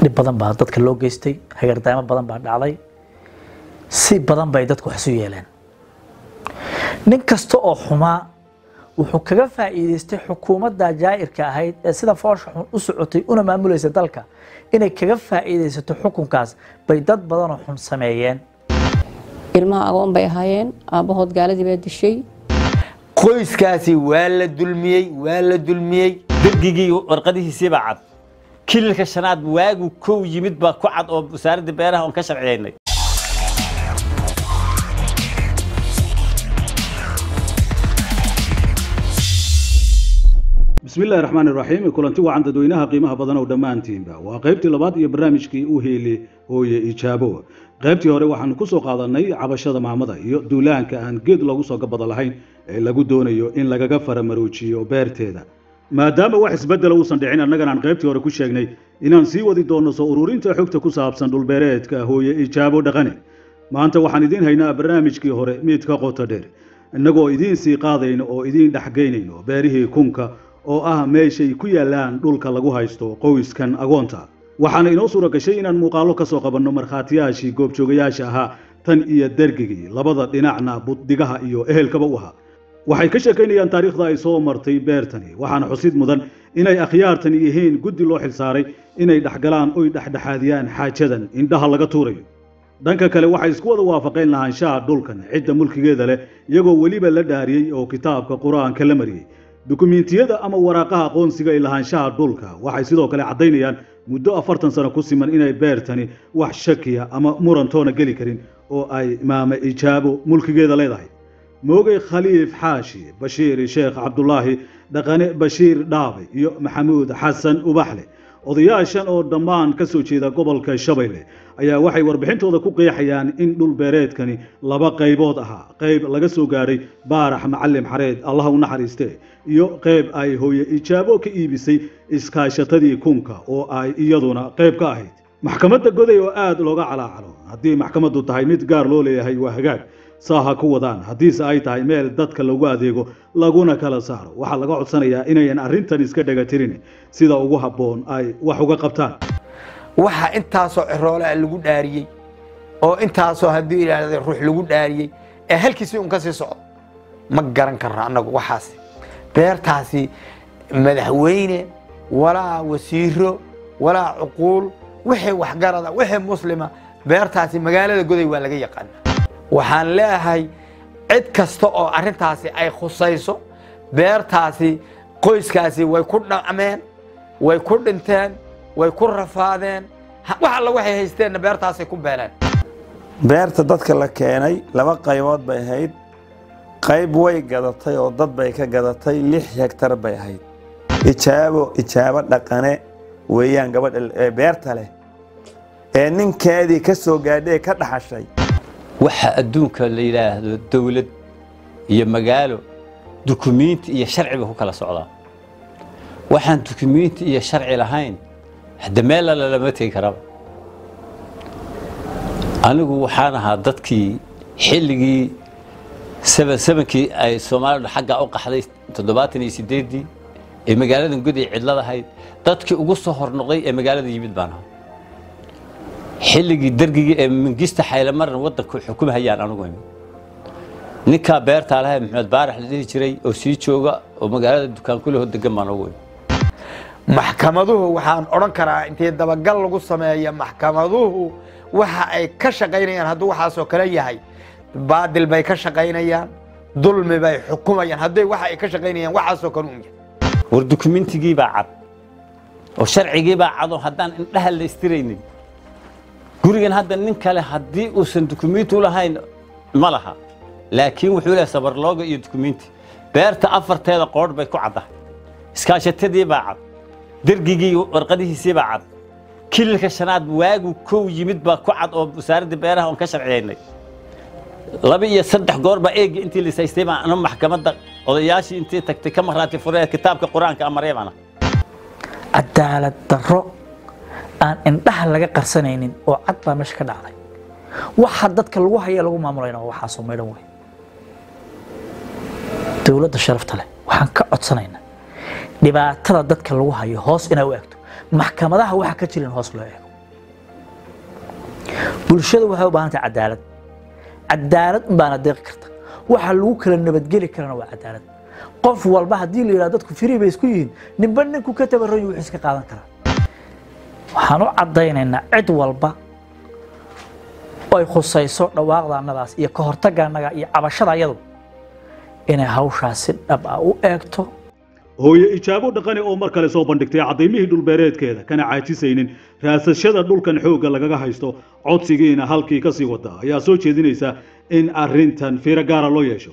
dhib badan baa dadka loo geystay hagardaamo badan baa dhacday si badan bay dadku wax isu yeeleen nin kasta oo xumaa wuxuu kaga faa'iidaystay xukuumadda jaa'irka ahayd ee sida foosha xun u socotay una maamulaysa dalka inay kaga faa'iidaysato xukunkaas bay dad badanoo xun sameeyeen ilmaha agoon bay ahaayeen aabbahood gaaladii baa dishay qoyskaasi waa la dulmiyey waa la dulmiyey dergigii warqadihiisiibaa cad kililka shanaad waagu kow yimid baa ku cad oo wasaaradda beeraha oon ka sharciyaynay bismi illaahi raxmaan iraxiim kulanti wacan dadweynaha qiimaha badan oo dhammaantiinba waa qaybtii labaad iyo barnaamijkii u heeli hooye ijaabo qaybtii hore waxaanu ku soo qaadanay cabashada maamada iyo duulaanka aan geed loogu soo gabada lahayn ee lagu doonayo in lagaga faramaroojiyo beerteeda maadaama wax isbeddela uusan dhicin annagan aan qaybtii hore ku sheegnay inaan sii wadi doonno soo ururinta xogta ku saabsan dhulbeereedka hooye ijaabo dhaqane maanta waxaan idiin haynaa barnaamijkii hore miidka qoto dheer innagoo idiin sii qaadayno oo idiin dhexgaynayno beerihii kunka oo ah meeshay ku yaallaan dhulka lagu haysto qoyskan agoonta waxaana inoo suura gashay inaan muuqaallo ka soo qabanno markhaatiyaashii goobjoogayaasha ahaa tan iyo dergigii labada dhinacna buddigaha iyo ehelkaba u ahaa waxay ka sheekaynayaan taariikhda ay soo martay beertani waxaana xusid mudan inay akhyaartan yihiin guddi loo xilsaaray inay dhexgalaan oy dhexdhexaadiyaan xaajadan indhaha laga tuurayo dhanka kale waxay isku wada waafaqeen lahaanshaha dhulkan cidda mulkigeeda leh iyagoo weliba la dhaariyey oo kitaabka qur-aanka la mariyey dukumiintiyada ama waraaqaha aqoonsiga ee lahaanshaha dhulka waxay sidoo kale caddaynayaan muddo afartan sano ku siman inay beertani wax shakiya ama murantoona geli karin oo ay maame ijaabo mulkigeeda leedahay moogey khaliif xaashi bashiir sheekh cabdulaahi dhaqane bashiir dhaabe iyo maxamuud xasan ubaxle odayaashan oo dhammaan ka soo jeeda gobolka shabeelle ayaa waxay warbixintooda ku qeexayaan in dhul beereedkani laba qaybood ahaa qayb laga soo gaadhay baarax macalin xareed allaha u naxariiste iyo qayb ay hooye ijaabo ka iibisay iskaashatadii kunka oo ay iyaduna qayb ka ahayd maxkamadda goday oo aad looga calaacalo haddii maxkamaddu tahay mid gaar loo leeyahay waa hagaag saaha ku wadaan haddiise ay tahay meel dadka lagu adeego laguna kala saaro waxaa laga codsanayaa inayan arrintan iska dhegatirin sida ugu habboon ay wax uga qabtaan waxa intaasoo ciroolaa lagu dhaariyey oo intaasoo haddii idhaahda ruux lagu dhaariyey ee halkiisii un ka sii socdo ma garan karno annagu waxaas beertaasi madaxweyne walaa wasiiro walaa cuquul wixii waxgarada wixii muslima beertaasi magaalada goday waa laga yaqaana waxaan leeyahay cid kasta oo arrintaasi ay khusayso beertaasi qoyskaasi way ku dhacmeen way ku dhinteen way ku rafaadeen wax alla waxay haysteenna beertaasay ku beeleen beerta dadka la keenay laba qaybood bay ahayd qayb way gadatay oo dad bay ka gadatay lix hegtar bay ahayd ijaabo ijaabo dhaqane weeyaan gabadha beerta leh ee ninkeedii ka soo gaadhay ka dhaxashay waxa adduunka la yidhaahdo dowlad iyo magaalo dukumiinti iyo sharciba ku kala socdaa waxaan dukumiinti iyo sharci lahayn hadda meel alla lama tegi karaba anigu waxaan ahaa dadkii xilligii sebankii ay soomaalidu xaggaa u qaxday toddobaatan iyo sideeddii ee magaaladan goday cidlad ahayd dadkii ugu soo hornoqday ee magaalada yimid baan ahaa xilligii dergigii ee mingista xaylamaran waddanku xukumhayaan anugu imi ninkaa beertaa lahay maxamed baarax la dhihi jiray oo sii jooga oo magaalada dukaan kuleho degan baan ugu imi maxkamaduhu waxaan odhan karaa intii dabagal lagu sameeya maxkamaduhu waxa ay ka shaqaynayaan hadduu waxaasoo kale yahay baadil bay ka shaqaynayaan dulmi bay xukumayaan hadday waxa ay ka shaqaynayaan waxaasoo kale un yahay war dukumiintigii baa cad oo sharcigii baa cad oo haddaan indhaha la istiraynin gurigan hadda nin kale haddii uusan dukumiinti u lahayn ma laha laakiin wuxuu leeyahay sabarlooga iyo dukumiinti beerta afarteeda qoodh bay ku caddahay iskaashatadii baa cad dergigii warqadihiisii baa cad kililka shanaad waagu kow yimid baa ku cad oo wasaaradda beeraha oon ka sharciyaynay laba iyo saddex goor baa eegi intii lisaystay baan anu maxkamadda odayaashii intii tagtay ka maraati furee kitaabka qur-aanka amaree baan cadaalad darro aan indhaha laga qarsanaynin oo cad baa meesha ka dhacday waxa dadka lagu haya lagu maamulayna waa waxaasoo maydhan wey dowladda sharafta leh waxaan ka codsanaynaa dhibaatada dadka lagu hayo hoos inaa u eegto maxkamadaha waxa ka jirin hoos loo eego bulshada waxay u baahan tahay cadaalad cadaalad unbaana deeqi karta waxa lagu kala nabadgeli karana waa cadaalad qof walba haddii la yidhahdo dadku firi bay isku yihiin ninba ninku ka tabaroyi wuxuu iska qaadan karaa waxaan u caddaynaynaa cid walba oo ay khusayso dhawaaqda annadaas iyo ka hortagga annaga iyo cabashada ayadu inay hawshaas si dhab ah u eegto hooye ijaabo dhaqani oo mar kale soo bandhigtay caddaymihii dhulbeereedkeeda kana caajisaynin raasashada dhulkan xoogga lagaga haysto codsigiina halkii ka sii wata ayaa soo jeedinaysa in arrintan fiiro gaara loo yeesho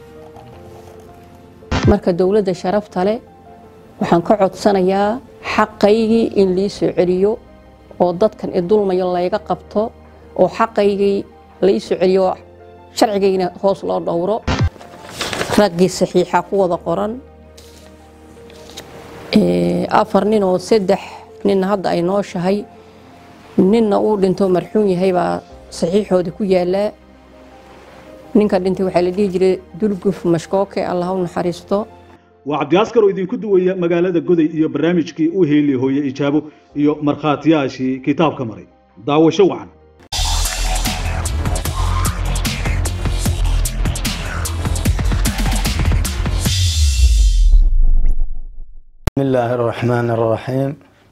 marka dowladda sharafta leh waxaan ka codsanayaa xaqaygii in lii soo celiyo oo dadkan idulmayo layga qabto oo xaqaygii lai soo celiyo sharcigayna hoos loo dhowro raggii saxiixa ku wada qoran Ee, afar nin oo saddex ninna hadda ay nooshahay ninna uu dhinto marxuun yahay baa saxiixooda ku yaalaa ninka dhintay waxaa la dhihi jiray dulguf mashkooke allah u naxariisto waa cabdiaskar oo idinku duwaya magaalada goday iyo barnaamijkii u heeli hooye ijaabo iyo markhaatiyaashii kitaabka maray daawasho wacan بسم الله الرحمن الرحيم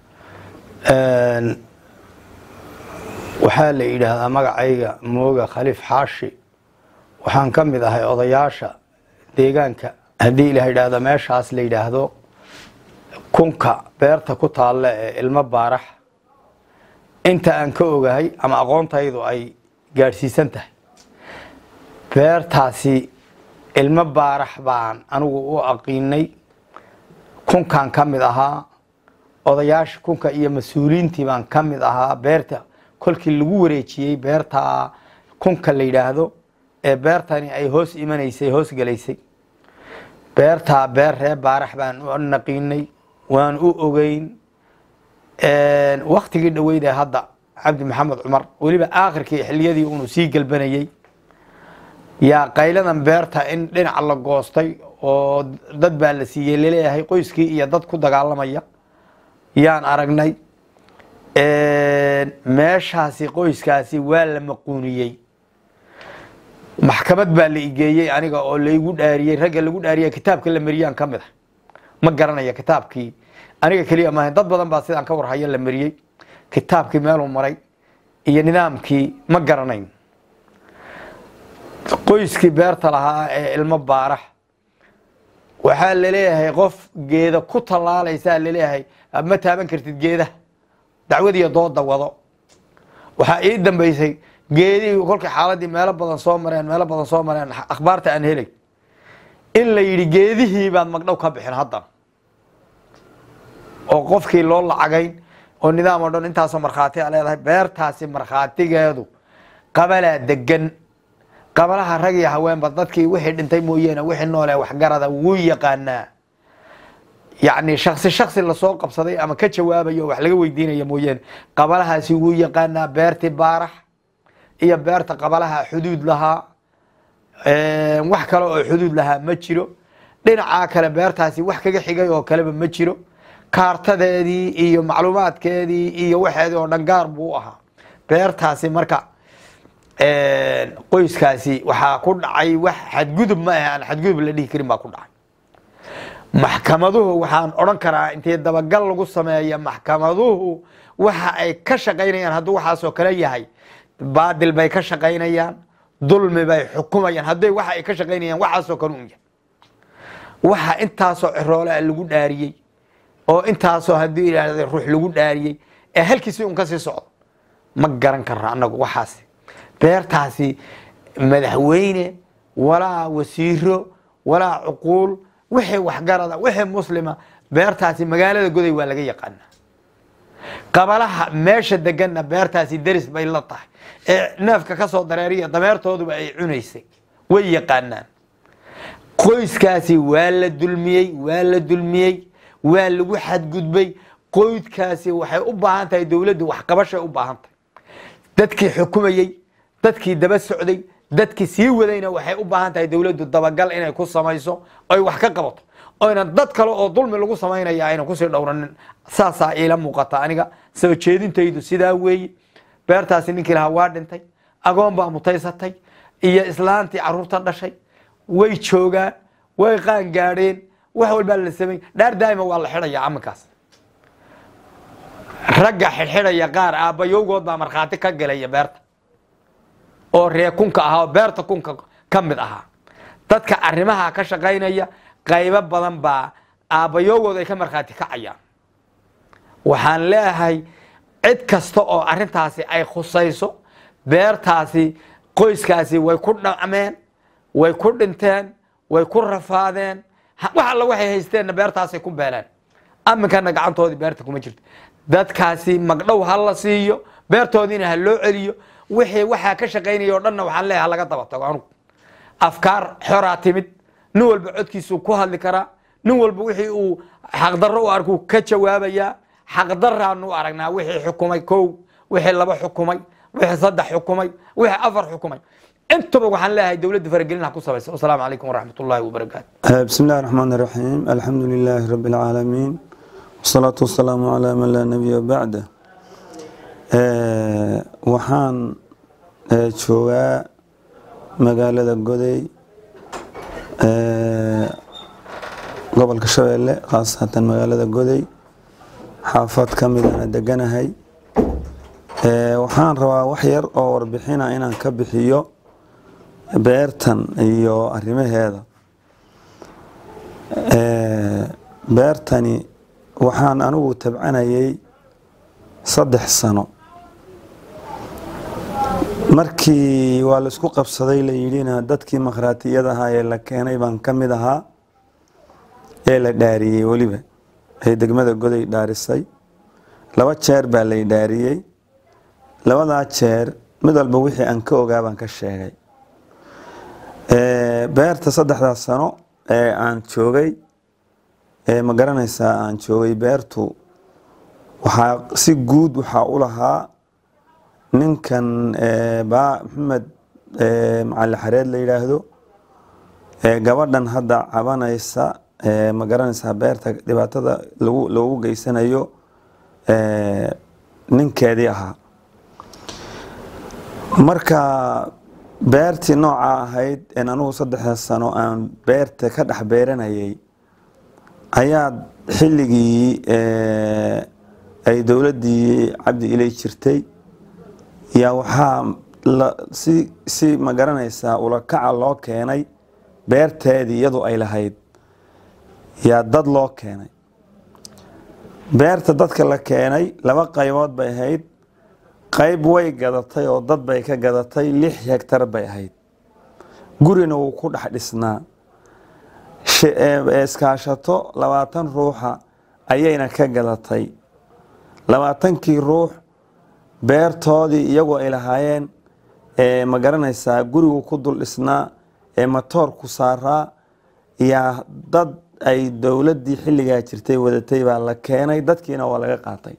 waxaa la yidhaahdaa magacayga mooga khaliif xaashi waxaan ka mid ahay odayaasha deegaanka haddii la yidhaahdo meeshaas la yidhaahdo kunka beerta ku taalla ee ilmo baarax inta aan ka ogahay ama aqoontaydu ay gaadhsiisan tahay beertaasi ilmo baarax baan anigu u aqiinay kunkaan ka mid ahaa odayaasha kunka iyo mas-uuliyiintii baan ka mid ahaa beerta kolkii lagu wareejiyey beerta kunka la yidhaahdo ee beertani ay hoos imanaysay hoos gelaysay beertaa beer reer baarax baan u naqiinay waan u ogeyn waktigii dhaweyd ee hadda cabdi maxamed cumar weliba aakhirkii xiliyadii unu sii galbanayey yaa qayladan beerta in dhinaca la goostay oo dad baa la siiyey laleeyahay qoyskii iyo dad ku dagaalamaya yaan aragnay meeshaasi qoyskaasi waa la maquuniyey maxkamad baa la igeeyey aniga oo laygu dhaariyey ragga lagu dhaariya kitaabka la mariyaan ka mid ah ma garanaya kitaabkii aniga keliya maaha dad badan baa sidaan ka warhaya la mariyey kitaabkii meeluu maray iyo nidaamkii ma garanayn qoyskii beerta lahaa ee ilmo baarax waxaa laleeyahay qof geeda ku tallaalaysaa laleeyahay ma taaban kartid geedaha dacwad iyo dooda wado waxaa ii dambaysay geedihii kolkii xaaladii meelo badan soo mareen meelo badan soo mareen akhbaarta aan helay in la yidhi geedihii baad magdhow ka bixin haddan oo qofkii loo lacagayn oo nidaam oo dhan intaasoo markhaati a leedahay beertaasi markhaatigeedu qabalaa degan qabalaha rag iyo haweenba dadkii wixii dhintay mooyeene wixii noole waxgarada wuu yaqaanaa yacni shaksi shaksi lasoo qabsaday ama ka jawaabayo wax laga weydiinaya mooyeene qabalahaasi wuu yaqaanaa beertii baarax iyo beerta qabalaha xuduud lahaa wax kale oo xuduud lahaa ma jiro dhinacaa kale beertaasi wax kaga xigay oo kaleba ma jiro kaartadeedii iyo macluumaadkeedii iyo waxeedii oo dhan gaar buu u ahaa beertaasi marka qoyskaasi waxaa ku dhacay wax xadgudub ma ah aan xadgudub la dhihi karin baa ku dhacay maxkamaduhu waxaan odhan karaa intee dabagal lagu sameeya maxkamaduhu waxa ay ka shaqaynayaan hadduu waxaasoo kale yahay baadil bay ka shaqaynayaan dulmi bay xukumayaan hadday waxa ay ka shaqaynayaan waxaasoo kale un yahay waxa intaasoo ciroole lagu dhaariyey oo intaasoo haddii yidhaahda ruux lagu dhaariyey ee halkiisi un ka sii socdo ma garan karna annagu waxaasi beertaasi madaxweyne walaa wasiiro walaa cuquul wixii waxgarada wixii muslima beertaasi magaalada goday waa laga yaqaanaa qabalaha meesha deganna beertaasi deris bay la tahay ee neefka ka soo dareeriya dameertooduba ay cunaysay way yaqaanaan qoyskaasi waa la dulmiyey waa la dulmiyey waa lagu xadgudbay qoydkaasi waxay u baahan tahay dowladdu waxqabashay u baahan tahay dadkii xukumayey dadkii daba socday dadkii sii wadayna waxay u baahan tahay dowladdu dabagal inay ku samayso oy wax ka qabato oyna dad kale oo dulmi lagu samaynaya ayna kusii dhowranin saasaa iila muuqata aniga soo jeedintaydu sidaa weeye beertaasi ninkii lahaa waa dhintay agoon baa mutaysatay iyo islaantii caruurta dhashay way joogaan way qaan gaadheen wax walbaa la samey dhaar daa'ima waa la xidhaya aminkaas ragga xidxidhaya qaar aabbayowgood baa markhaati ka gelaya beerta oo ree kunka ahaa oo beerta kunka ka mid ahaa dadka arrimaha ka shaqaynaya qaybo badan baa aabbayowgood ay ka markhaati kacayaan waxaan leeyahay cid kasta oo arrintaasi ay khusayso beertaasi qoyskaasi way ku dhacmeen way ku dhinteen way ku rafaadeen ha- wax alla waxay haysteenna beertaasay ku beeleen aminkana gacantoodii beerta kuma jirto dadkaasi magdhow ha la siiyo beertoodiina ha loo celiyo wixii waxaa ka shaqaynaya oo dhanna waxaan leeyahay ha laga daba tago anugu afkaar xoraa timid nin walba codkiisuu ku hadli karaa nin walba wixii uu xaqdarro u arkuu ka jawaabayaa xaqdaraanu u aragnaa wixii xukumay kow wixii laba xukumay wixii saddex xukumay wixii afar xukumay intuba waxaan leeyahay dowladda faragelin ha ku sabaysa wasalaamu calaykum waraxmat ullaahi wabarakaatu بسم الله الرحمن الرحيم الحمد لله رب العالمين والصلاة والسلام على من لا نبي بعده آه، waxaan آه، joogaa magaalada goday آه، gobolka shabeelle khaasatan magaalada goday xaafad ka midana deganahay آه، waxaan rabaa wax yar oo warbixina inaan ka bixiyo beertan iyo arrimaheeda Ee, beertani waxaan anigu tabcanayay saddex sano markii waa laisku qabsaday la yidhina dadkii makhraatiyada ahaa ee la keenay baan ka mid ahaa ee la dhaariyey weliba ee degmada goday dhaarisay laba jeer baa lay dhaariyey labadaa jeer mid walba wixii aan ka ogaa baan ka sheegay Ee, beerta saddexdaa sano ee aan joogay ee ma garanaysaa aan joogay beertu waxaa si guud waxaa u lahaa ninkan ee, baa maxamed ee, macali xareed la yidhaahdo ee gabadhan hadda cabanaysa ee, ma garanaysaa beerta dhibaatada lagu loogu geysanayo ee, ninkeedii ahaa marka beertii nooca ahayd een anugu saddexda sano aan beerta ka dhex beeranayay ayaa xilligii ee, ay dowladdii cabdi ilay jirtay yaa waxaa la- si si ma garanaysaa ulakaca loo keenay beerteedii iyadu ay lahayd yaa dad loo keenay beerta dadka la keenay laba qaybood bay ahayd qayb way gadatay oo dad bay ka gadatay lix hektar bay ahayd gurina wuu ku dhex dhisnaa Shi- ee- iskaashato labaatan ruuxa ayayna ka gadatay labaatankii ruux beertoodii iyagoo ay lahaayeen ee ma garanaysaa gurigu ku dul dhisnaa ee matoorku saaraa yaa dad ay dowladdii xilligaa jirtay wadatay baa la keenay dadkiina waa laga qaatay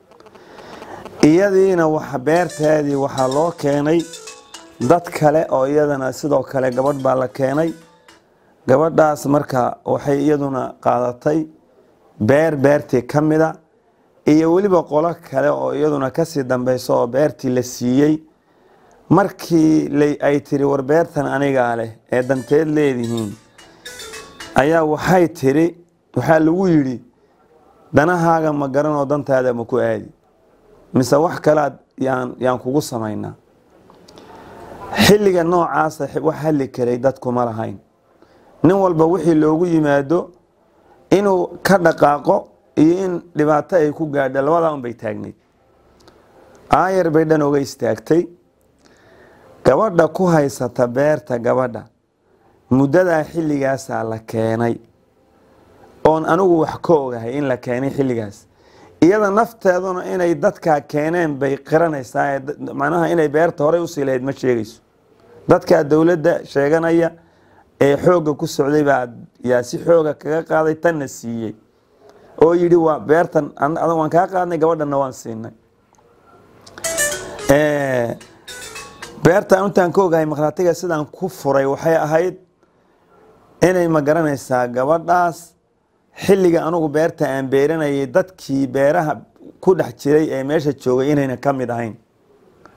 iyadiina waxa beerteedii waxaa loo keenay dad kale oo iyadana sidoo kale gabadh baa la keenay gabadhaas marka waxay iyaduna qaadatay beer beertii ka mida iyo weliba qolo kale oo iyaduna kasii dambeyso oo beertii la siiyey markii la- ay tiri war beertan anigaa leh ee danteed leedihiin ayaa waxay tiri waxaa lagu yidhi danahaaga ma garanoo dantaada ma ku aadi mise wax kalead yaan yaan kugu samaynaa xilliga noocaasa xi- wax hadli karay dadkuma lahayn nin walba wixii loogu yimaado inuu ka dhaqaaqo iyo in dhibaato ay ku gaadho labadaa un bay taagnayd aayar bay dhan oga istaagtay gabadha ku haysata beerta gabadha muddadaa xilligaasaa la keenay oon anigu wax ka ogahay in la keenay xilligaas iyada nafteeduna inay dadkaa keeneen bay qiranaysaa ee da- macnaha inay beerta horey usii lahayd ma sheegayso dadkaa dowladda sheeganaya ee xoogga ku socday baa yaa si xooga kaga qaaday tanna siiyey oo yidhi waa beertan an- adan waan kaa qaadnay gabadhanna waan siinay Ee, beertan intaan ka ogahay makhraatiga sidaan ku furay waxay ahayd inay ma garanaysaa gabadhaas xilliga anugu beerta aan beeranayay dadkii beeraha ku dhex jiray ee meesha joogay inayna ka mid ahayn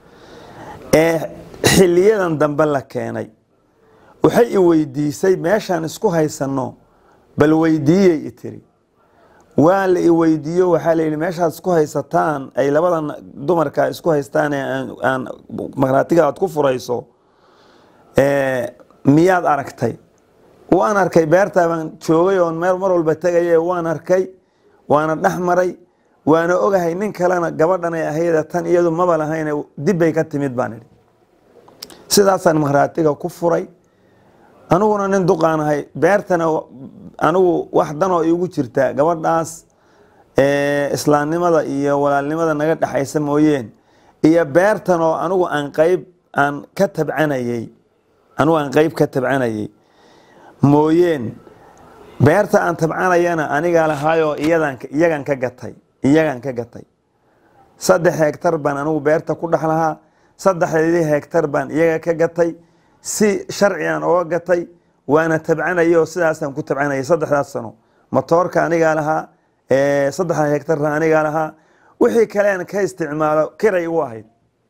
ee xiliyadan dambe la keenay waxay i weydiisay meeshaan isku haysanno bal weydiiyey i tiri waa la i weydiiyo waxaa la yidhi meeshaad isku haysataan ay labadan dumarka isku haystaan ee aan- aan maqhraatiga aad ku furayso ee, miyaad aragtay waan arkay beertaa baan joogay oon meel mar walba tegaye waan arkay waana dhex maray waana ogahay nin kalena gabadhan ay ahayda tan iyadu maba lahayne dibbay ka timid baan idhi sidaasaan maqhraatiga ku furay aniguna nin duqaan ahay beertana anigu wax danoo iigu jirta gabadhaas ee, islaamnimada iyo walaalnimada naga dhexaysa mooyeen iyo beertan oo anigu aan qayb aan ka tabcanayey anigu aan qayb ka tabcanayey mooyeen beerta aan tabcanayana anigaa lahaayoo iyadan iyagan ka gatay iyagan ka gatay saddex hektar baan anigu beerta ku dhex lahaa saddexdeedii hektar baan iyaga ka gatay si sharcigan oga gatay waana tabcanayay oo sidaasaan ku tabcanayay saddexdaas sano matoorka anigaa lahaa ee, saddexda hektarna anigaa lahaa wixii kalean ka isticmaalo kiray igu ahayd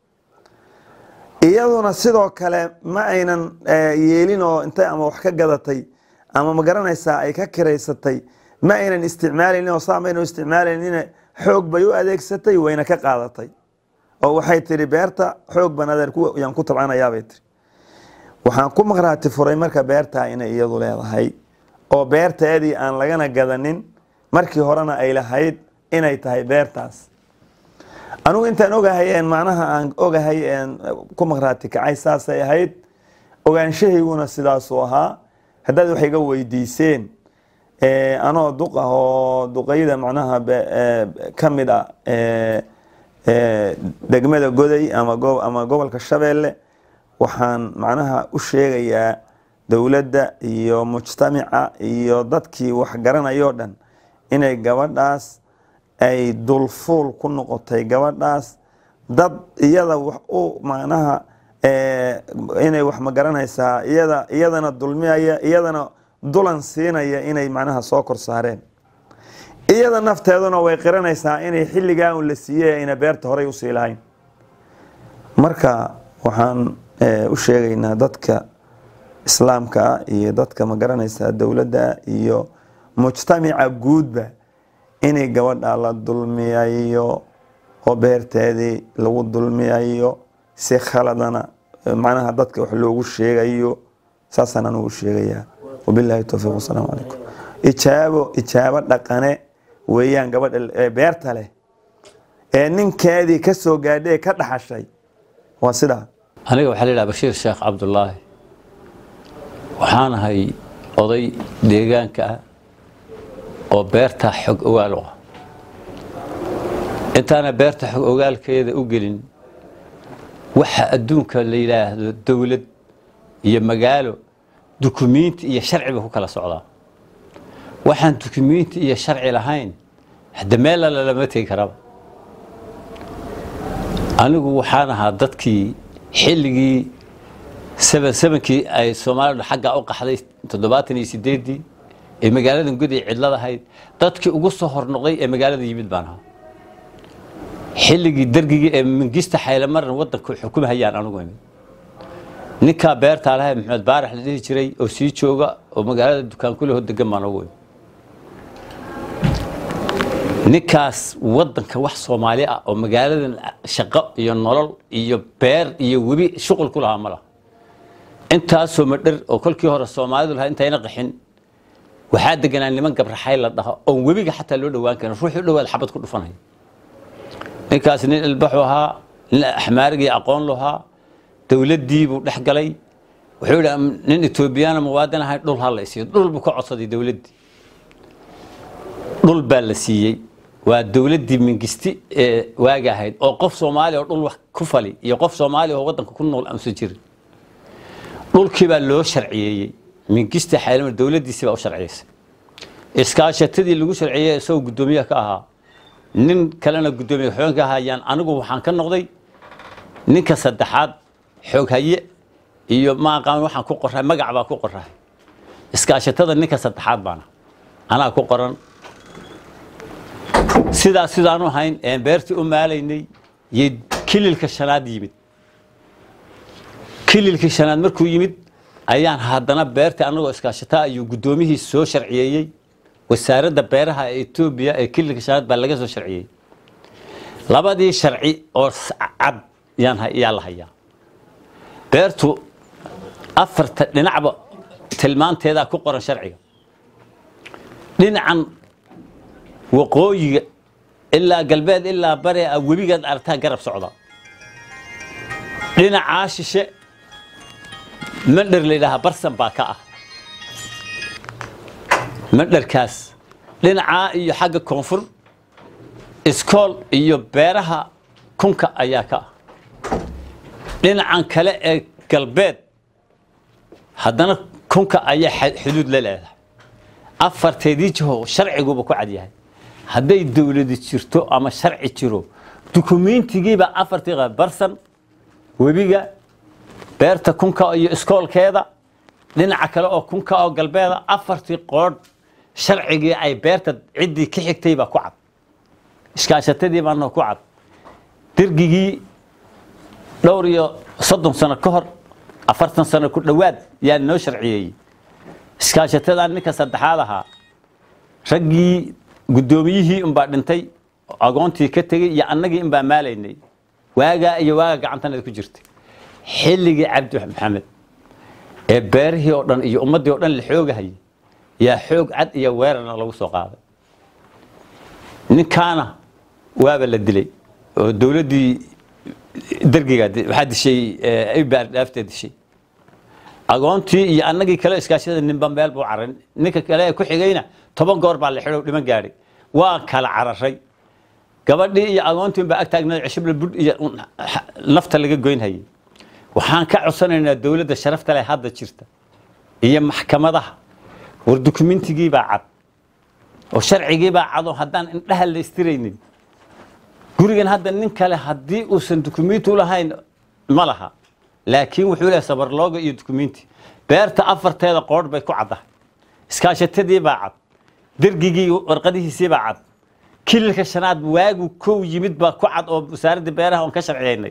iyaduna sidoo kale ma aynan eh, yeelin oo intay ama wax ka gadatay ama ma garanaysaa ay ka kiraysatay ma aynan isticmaalaynin oo saa maynan u isticmaalaynin xoog bay u adeegsatay wayna ka qaadatay oo waxay tiri beerta xoog baan adeer ku- yaan ku tabcanayaabay tiri waxaan ku maqraati furay marka beertaa inay iyadu leedahay oo beerteedii aan lagana gadanin markii horena ay lahayd inay tahay beertaas anigu intaan ogahay een macnaha aan ogahay een ku maqraati kacay saasay ahayd ogaanshahayguna sidaasuu ahaa haddaad wax iga weydiiseen ee, anoo duq ah oo duqayda macnaha be- ee, ka mid ah ee, ee, degmada goday ama go- ama gobolka shabeelle waxaan macnaha u sheegayaa dowladda iyo mujtamaca iyo dadkii wax garanayoo dhan inay gabadhaas ay dulfuul ku noqotay gabadhaas dad iyada wax u macnaha ee, inay wax ma garanaysaa iyada iyadana dulmiyaya iyadana dulan siinaya inay macnaha soo kor saareen iyada nafteeduna way qiranaysaa inay xilligaa un la siiyey ayna beerta horey usii lahayn marka waxaan eh, u sheegaynaa dadka islaamka ah iyo dadka ma garanaysaa dowladda iyo mujtamaca guudba inay gabadha la dulmiyayo oo beerteedii lagu dulmiyayo si khaladana eh, macnaha dadka wax loogu sheegayo saasaan anugu u sheegayaa wabilaahi towfiiq wasalaamu calaykum ijaabo ijaabo dhaqane weeyaan gabadha ee beerta leh ee ninkeedii ka soo gaadhay ee ka dhaxashay waa sidaa aniga waxaa la yidhaha bashiir sheekh cabdulaahi waxaan ahay oday deegaanka ah oo beerta xog ogaal u ah intaana beerta xog ogaalkeeda u gelin waxa adduunka la yidhaahdo dowlad iyo magaalo dukumiinti iyo sharciba ku kala socdaa waxaan dukumiinti iyo sharci lahayn hadda meel alla lama tegi karaba anigu waxaan ahaa dadkii xilligii seven sevenkii ay soomaalidu xaggaa u qaxday toddobaatan iyo sideeddii ee magaaladan guday cidlad ahayd dadkii ugu soo hornoqday ee magaalada yimid baan ahaa xilligii dergigii ee mingista xaylamaran waddanka xukumahayaan anigu imid ninkaa beertaa lahay maxamed baarax la dhihi jiray oo sii jooga oo magaalada dukaan kuleho degan baan ugu imid ninkaas waddanka wax soomaali ah oo magaaladan shaqo iyo nolol iyo beer iyo webi shuqul ku lahaa ma laha intaasoo madher oo kolkii hore soomaalidu lahaa intayna qaxin waxaa deganaa niman gabraxay la dhaho oon webiga xataa loo dhowaan karin ruuxu dhowaad xabad ku dhufanaya ninkaas nin ilbaxu ahaa nin axmaarigii aqoon lahaa dowladdii buu dhex galay wuxuu yidhi nin etoobiyaana muwaadin ahay dhul ha la isiiyo dhul buu ka codsaday dowladdii dhul baa la siiyey waa dowladdii mingisti ee waaga ahayd oo qof soomaali oo dhul wax ku fali iyo qof soomaali oo waddanka ku nool aanusan jirin dhulkii baa loo sharciyeeyey mingista xaylama dowladdiisii baa u sharciyeysay iskaashatadii lagu sharciyeeyey isagoo guddoomiyaha ka ahaa nin kalena guddoomiye xooganka ahayaan anigu waxaan ka noqday ninka saddexaad xooghaye iyo ma aqaan waxaan ku qoray magac baa ku qoray iskaashatada ninka saddexaad baana anaa ku qoran sidaas sidaanu ahayn een beertii u maalaynay iyo kililka shanaad yimid kililkii shanaad markuu yimid ayaan haddana beerta anagoo iskaashataa ayuu guddoomiyihii soo sharciyeeyey wasaaradda beeraha ee etoobiya ee kililka shanaad baa laga soo sharciyey labadii sharci oo s- cad yaan ha- yaa la hayaa beertu afarta dhinacba tilmaanteedaa ku qoran sharciga dhinacan waqooyiga ilaa galbeed ilaa bare ah webigaad aragtaa garab socda dhinacaa shishe mandher la yidhaahaa barsan baa ka ah mandherkaas dhinacaa iyo xagga koonfur iskool iyo beeraha kunka ayaa ka ah dhinacan kale ee galbeed haddana kunka ayaa xa- xuduud la leedahay afarteedii jiho sharciguba ku cad yahay hadday dowladi jirto ama sharci jiro dukumentigiiba afartii qa- barsan webiga beerta kunka iyo iskoolkeeda dhinaca kale oo kunka oo galbeeda afartii qoodh sharcigii ay beerta ciddii ka xigtay baa ku cad iskaashatadii baana ku cad dirgigii dhowr iyo soddon sano ka hor afartan sano ku dhowaad yaa noo sharciyeeyey iskaashatadan ninka saddexaad ahaa raggii guddoomiyihii unbaa dhintay agoontii ka tegey iyo annagii unbaa maalaynay waagaa iyo waaga gacantanada ku jirtay xilligii cabdi maxamed ee beerihii oo dhan iyo ummaddii oo dhan la xoogahayay yaa xoog cad iyo weerarna lagu soo qaaday ninkaana waaba la dilay oo dowladdii dergiga waxaa dishay ibaar dhaafta dishay agoontii iyo annagii kale iskaashada ninba meel buu caray ninka kale ee ku xigayna toban goor baa la xidho dhiman gaadhay waan kala cararay gabadhii iyo agoontii baa ag taagnayd cishibla budh iyo nafta laga goynhayay waxaan ka codsanaynaa dowladda sharafta leh hadda jirta iyo maxkamadaha war dukumentigii baa cad oo sharcigii baa cad oo haddaan indhaha la istiraynin gurigan hadda nin kale haddii uusan dukumenti u lahayn ma laha laakiin wuxuu leeyahay sabarlooga iyo dukumenti beerta afarteeda qoodh bay ku caddahay iskaashatadii baa cad dergigii warqadihiisii baa cad kililka shanaad waagu kow yimid baa ku cad oo wasaaradda beeraha oon ka sharciyaynay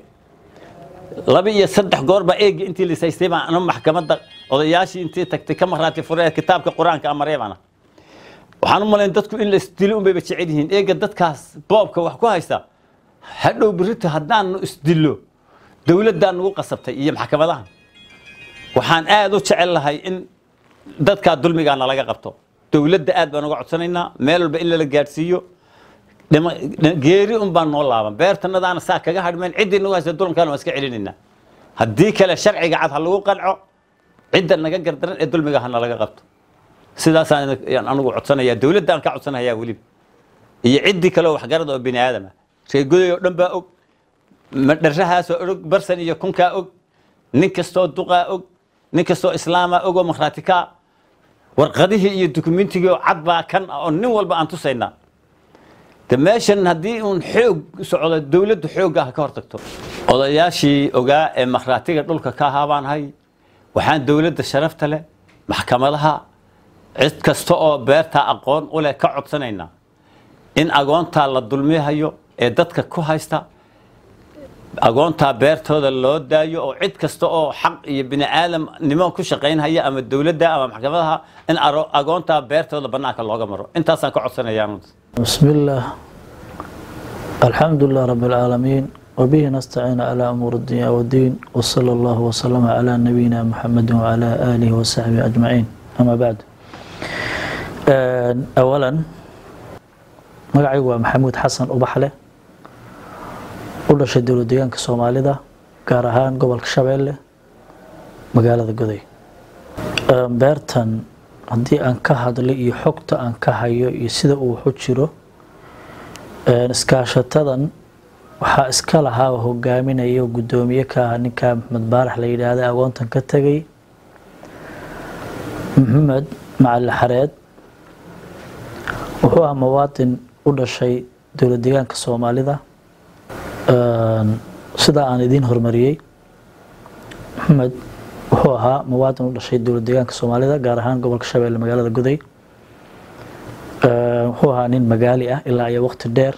laba iyo saddex goor baa eegi intii lisaystay baan anu maxkamadda odayaashii intii tagtay ka maraati furee kitaabka qur-aanka amaree baana waxaan u malayn dadku in la isdilo unbayba jecel yihiin eega dadkaas boobka wax ku haysta hadhow berrito haddaanu isdillo dowladdaa nagu qasabtay iyo maxkamadaha waxaan aad u jecel lahay in dadkaa dulmigaa nalaga qabto dowladda aad baan uga codsanaynaa meel walba in lala gaadhsiiyo dhima- dhi- geeri un baan noo laaban beertanadaana saa kaga hadhmeen ciddii nagu haysta dulankaan waan iska celinaynaa haddii kale sharciga cad ha lagu qanco cidda naga gardaran ee dulmiga ha nalaga qabto sidaasaan idin- yaan anugu codsanayaa dowladdaan ka codsanayaa weliba iyo ciddii kale oo waxgarad oo bini aadama reegoday oo dhan baa og madharahaasoo og barsan iyo kunkaa og nin kastoo duqaa og nin kastoo islaamaa og oo makhraatikaa warqadihii iyo dukumentigii oo cad baa kan ah oo nin walba aan tusaynaa de meeshan haddii uun xoog socdo dowladdu xoogga ah ka hortagto odayaashii ogaa ee makhraatiga dhulka ka ahaa baan hay waxaan dowladda sharafta leh maxkamadaha cid kasta oo beertaa aqoon u leh ka codsanaynaa in agoontaa la dulmihayo ee dadka ku haysta agoontaa beertooda loo daayo oo cid kasta oo xaq iyo bini aadamnimo ku shaqaynhaya ama dowladda ama maxkamadaha in aro- agoontaa beertooda bannaanka looga maro intaasaan ka codsanayaa بسم الله الحمد لله رب العالمين وبه نستعين على أمور الدنيا والدين وصلى الله وسلم على نبينا محمد وعلى آله وصحبه أجمعين أما بعد آه، أولا magacaygu waa maxamuud xasan ubaxle u dhashay dowlad deegaanka soomaalida gaar ahaan gobolka shabeelle magaalada goday Ee, beertan haddii aan ka hadlay iyo xogta aan ka hayo iyo sida uu waxu jiro ee, iskaashatadan waxaa iska lahaa oo hogaaminaya oo guddoomiye ka ah ninka maxamed baarax la yidhaahda agoontan ka tegay maxamed macali xareed wuxuu ahaa muwaadin u dhashay dowlad deegaanka soomaalida Een, sida aan idiin hormariyey maxamed wuxuu ahaa muwaadin u dhashay dowlad deegaanka soomaalida gaar ahaan gobolka shabeelle magaalada goday Een, wuxuu ahaa nin magaali ah ilaa iyo waqti dheer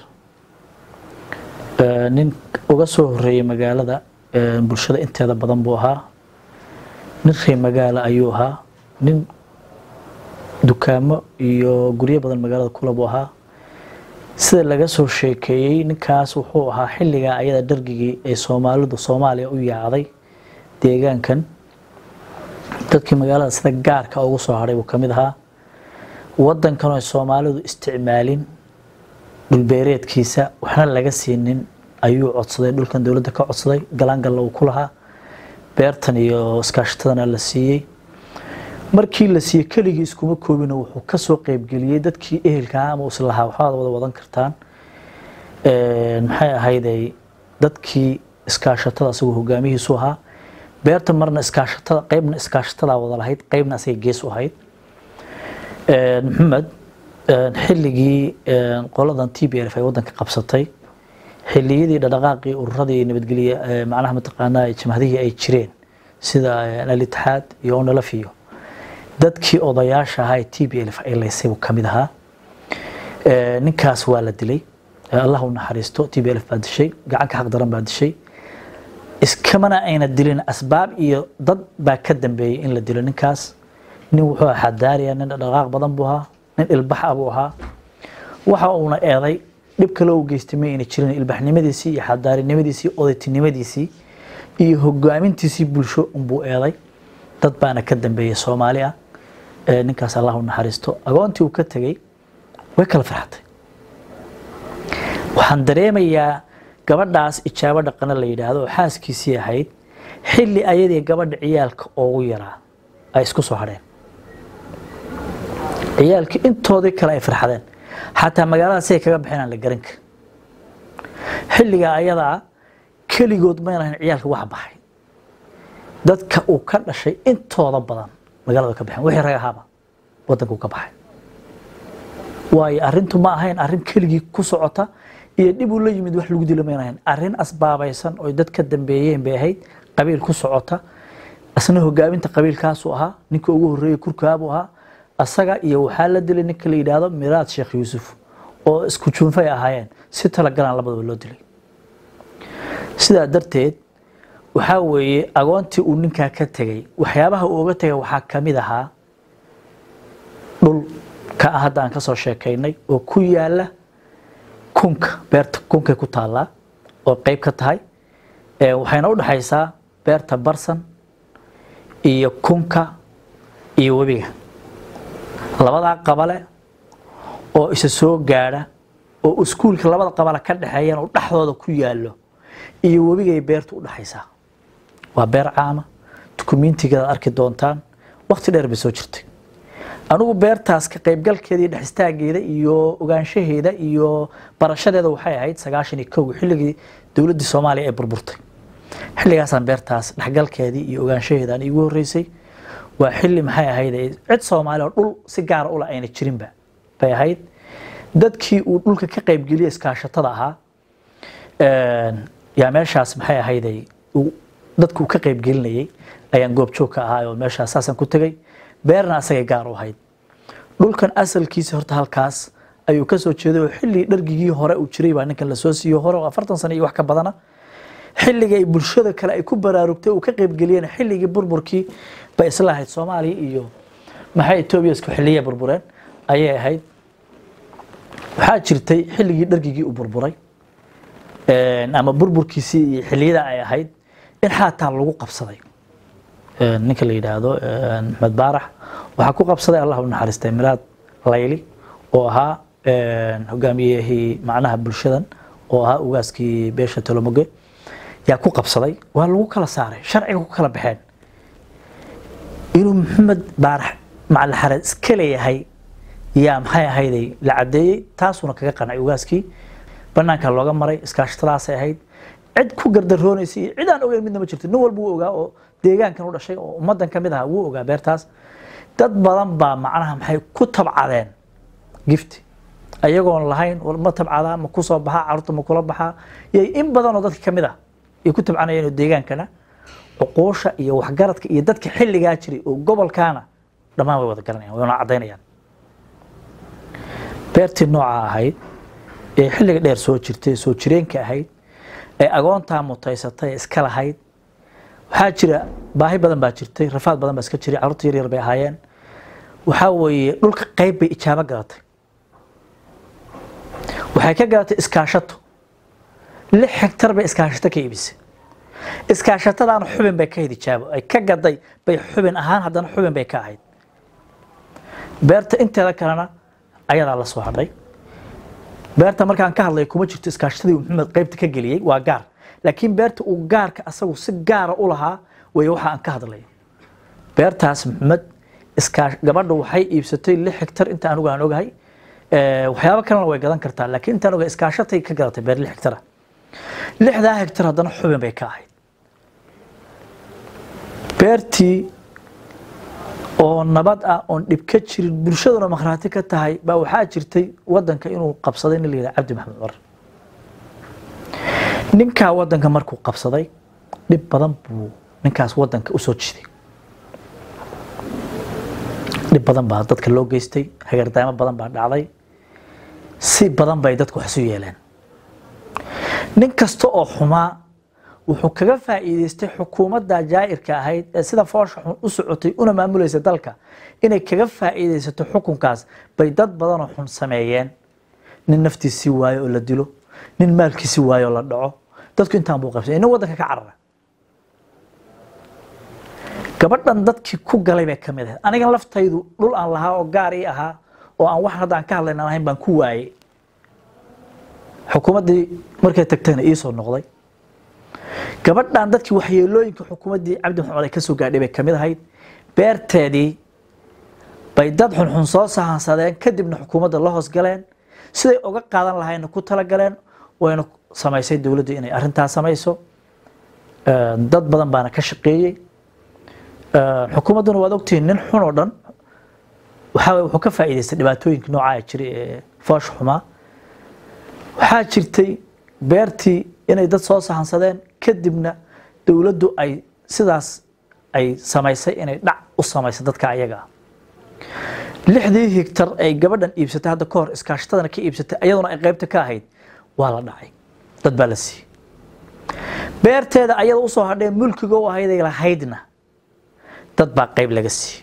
Een, nin uga soo horeeyey magaalada een, bulshada inteeda badan buu ahaa nin reer magaala ayuu ahaa nin dukaamo iyo guryo badan magaalada kulabu ahaa sida laga soo sheekeeyey ninkaas wuxuu ahaa xilligaa ayada dhargigii ay soomaalidu soomaaliya u yaacday deegaankan dadkii magaalada sida gaarka ugu soo hadhay buu ka mid ahaa wadankan ay soomaalidu isticmaalin dhulbeereedkiisa waxna laga siinin ayuu codsaday dhulkan dowladda ka codsaday galaangalla uu ku lahaa beertan iyo iskaashatadana la siiyey markii la siiyey keligii iskuma koobina wuxuu kasoo qeybgeliyey dadkii ehelka ah ama islahaa waxbaad wada wadan kartaan maxay ahayday dadkii iskaashatada asagoo hogaamihiisu ahaa beerta marna iskaashatada qeybna iskaashatada wada lahayd qeybna asaga gees u ahayd maxamed xilligii qoladan t b l ay wadanka qabsatay xilliyadii dhaqdhaqaaqii ururadii nabadgelye macnaha mataqaanaa jamhadihii ay jireen sida alitixaad iyo onalaf iyo dadkii odayaasha ahaa ee t b l ay laysay buu ka mid ahaa ninkaas waa la dilay allah u naxariisto t b l baa dishay gacanka xaq daran baa dishay iskamana ayna dilin asbaab iyo dad baa ka dambeeyey in la dilo ninkaas nin wuxuu ahaa xadaariya nin dhaqaaq badan buu ahaa nin ilbax ah buu ahaa waxa uuna eeday dhib kale u geystay ma ayna jirin ilbaxnimadiisii iyo xadaarinimadiisii odaytinimadiisii iyo hogaamintiisii bulsho unbuu eeday dad baana ka dambeeyey soomaali ah ninkaas allah u naxariisto agoontii uu ka tegey way kala farxatay waxaan dareemayaa gabadhaas ijaabo dhaqana la yidhaahdo oo xaaskiisii ahayd xilli ayadii gabadha ciyaalka ugu yaraa ay isku soo hadheen ciyaalkii intoodii kale ay farxadeen xataa magaalada siay kaga baxeen aan la garan karin xilligaa ayadaa keligood mayna ahayn ciyaalka wax baxay dadka uu ka dhashay intooda badan magaalada ka baxeen wixii rag ahaaba wadanka uu ka baxay waayo arrintu ma ahayn arrin keligii ku socota iyo dhib uu la yimid wax lagu dilo mayna ahayn arrin asbaabaysan oo dad ka dambeeyeen bay ahayd qabiil ku socota asna hogaaminta qabiilkaasuu ahaa ninka ugu horreeyey kurkaabuu ahaa asaga iyo waxaa la dilay ninka la yidhaahdo miraad sheekh yuusuf oo isku juunfay ahaayeen si talagalaan labadaba loo dilay sidaa darteed waxaa weeye agoontii uu ninkaa ka tegey waxyaabaha uu oga tegay waxaa ka mid ahaa dhul ka ah hadda aan kasoo sheekaynay oo ku yaala kunka beerta kunkay ku taallaa oo qeyb ka tahay waxayna u dhexaysaa beerta barsan iyo kunka iyo webiga labadaa qabale oo isa soo gaadha oo iskuulka labada qabale ka dhexeeyaan oo dhexdooda ku yaallo iyo webigay beertu u dhexaysaa waa beer caama dukumiintigeeda arki doontaan waqti dheer bay soo jirtay anigu beertaas ka qaybgalkeeda iyo dhexistaageeda iyo ogaanshaheeda iyo barashadeeda waxay ahayd sagaashan iyo kow xilligii dowladdii soomaaliya ee burburtay xilligaasaan beertaas dhexgalkeedii iyo ogaanshaheedaan iigu horreysay waa xilli maxay ahayd cid soomaali oo dhul si gaara ula ayna jirinba bay ahayd dadkii uu dhulka ka qaybgeliya iskaashatada ahaa yaa meeshaas maxay ahayd dadku ka qaybgelinayay ayaan goobjoog ka ahaa oo meeshaas saasaan ku tegay beerna asagay gaar u ahayd dhulkan asalkiisa horta halkaas ayuu ka soo jeeday oo xilli dhargigii hore uu jiray baa ninkan lasoo siiyo hore oo afartan sano iyo wax ka badana xilliga ay bulshada kale ay ku baraarugtay uu ka qaybgeliyeen xilligii burburkii bay isla ahayd soomaaliya iyo maxay etoobiya isku xilliya burbureen ayay ahayd waxaa jirtay xilligii dhargigii uu burburay ama burburkiisii iyo xilliyada ay ahayd in xaataa lagu qabsaday ninka la yidhaahdo maxmed baarax waxaa ku qabsaday allah u naxariistay miraad layli oo ahaa hogaamiyihii macnaha bulshadan oo ahaa ugaaskii beesha tolomoge yaa ku qabsaday waa lagu kala saaray sharciga ku kala baxeen inuu maxamed baarax macalixareed iska leeyahay yaa maxay ahayday la cadeeyey taasuuna kaga qancay ugaaskii banaanka looga maray iskaashatadaasay ahayd cid ku gardaroonaysay iyo cid aan ogeyn midna ma jirto nin walba wuu ogaa oo deegaankan u dhashay oo ummadan ka mid aha wuu ogaa beertaas dad badan baa macnaha maxay ku tabcadeen gifti ayagoon lahayn ma tabcadaa ma ku soo baxaa carruurta ma kula baxaa yay in badan oo dadka ka mid ah ay ku tabcanayeen oo deegaankana cuquusha iyo waxgaradka iyo dadka xilligaa jiray oo gobolkaana dhammaan way wada garanayaan wayna caddaynayaan beertii nooca ahayd ee xilliga dheer soo jirtay soo jireenka ahayd ee agoontaa mutaysatay iska lahayd waxaa jira baahi badan baa jirtay rafaad badan baa iska jiray carruurta yar yar bay ahaayeen waxaa weeye dhulka qayb bay ijaabo gadatay waxay ka gadatay iskaashato lix hektar bay iskaashato ka iibisay iskaashatadaana xubin bay ka hayd ijaabo ay ka gaday bay xubin ahaan haddana xubin bay ka ahayd beerta inteeda kalena ayadaa la soo hadhay beerta markaan ka hadlay kuma jirto iskaashatadii uu maxamed qaybta ka geliyey waa gaar laakiin beerta uu gaarka asagu si gaara u lahaa way waxa aan ka hadlay beertaas maxamed iskaa gabadha waxay iibsatay lix hektar inta anugu aan ogahay waxyaabo kalena way gadan kartaa laakiin intaan ogahay iskaashatay ka gadatay beer lix hektara lixdaa hektar haddana xubin bay ka ahayd beertii oo nabad ah oon dhib ka jirin bulshaduna makhraati ka tahay baa waxaa jirtay wadanka inuu qabsaday nin la yidhaha cabdi maxamed cumar ninkaa wadanka markuu qabsaday dhib badan buu ninkaas wadanka usoo jiday dhib badan baa dadka loo geystay hagardaamo badan baa dhacday si badan bay dadku wax isu yeeleen nin kasta oo xumaa wuxuu kaga faa'iideystay xukuumadda jaa'irka ahayd ee sida foosha xun u socotay una maamulaysa dalka inay kaga faa'iideysato xukunkaas bay dad badanoo xun sameeyeen nin naftiisii waayo oo la dilo nin maalkiisii waayo oo la dhaco dadku intaan buu qabsay nin waddanka ka carara gabadhan dadkii ku galay bay ka mid ahayd anigan laftaydu dhul aan lahaa oo gaar ii ahaa oo aan wax hadda aan ka hadlayn aan ahayn baan ku waayey xukuumaddii markay tagtayna iisoo noqday gabadhan dadkii waxyeelooyinka xukuumaddii cabdi maxamed ay ka soo gaadhay bay ka mid ahayd beerteedii bay dad xunxun soo sahansadeen kadibna xukuumadda la hoos galeen siday uga qaadan lahayna ku talagaleen wayna samaysay dowladdu inay arrintaas samayso dad badan baana ka shaqeeyey xukuumadduna waad ogtihiin nin xun oo dhan waxaa waye wuxuu ka faa'iidaystay dhibaatooyinka noocaa jiray ee foosha xumaa waxaa jirtay beertii inay dad soo sahansadeen kadibna dowladdu ay sidaas ay samaysay inay dhac u samaysay dadka ayaga ah lixdii higtar ay gabadhan iibsatay hadda ka hor iskaashatadana ka iibsatay ayaduna ay qaybta ka ahayd waa la dhacay dad baa la siiyey beerteeda ayada usoo hadhee mulkiga u ahayday lahaydna dad baa qayb laga siiyey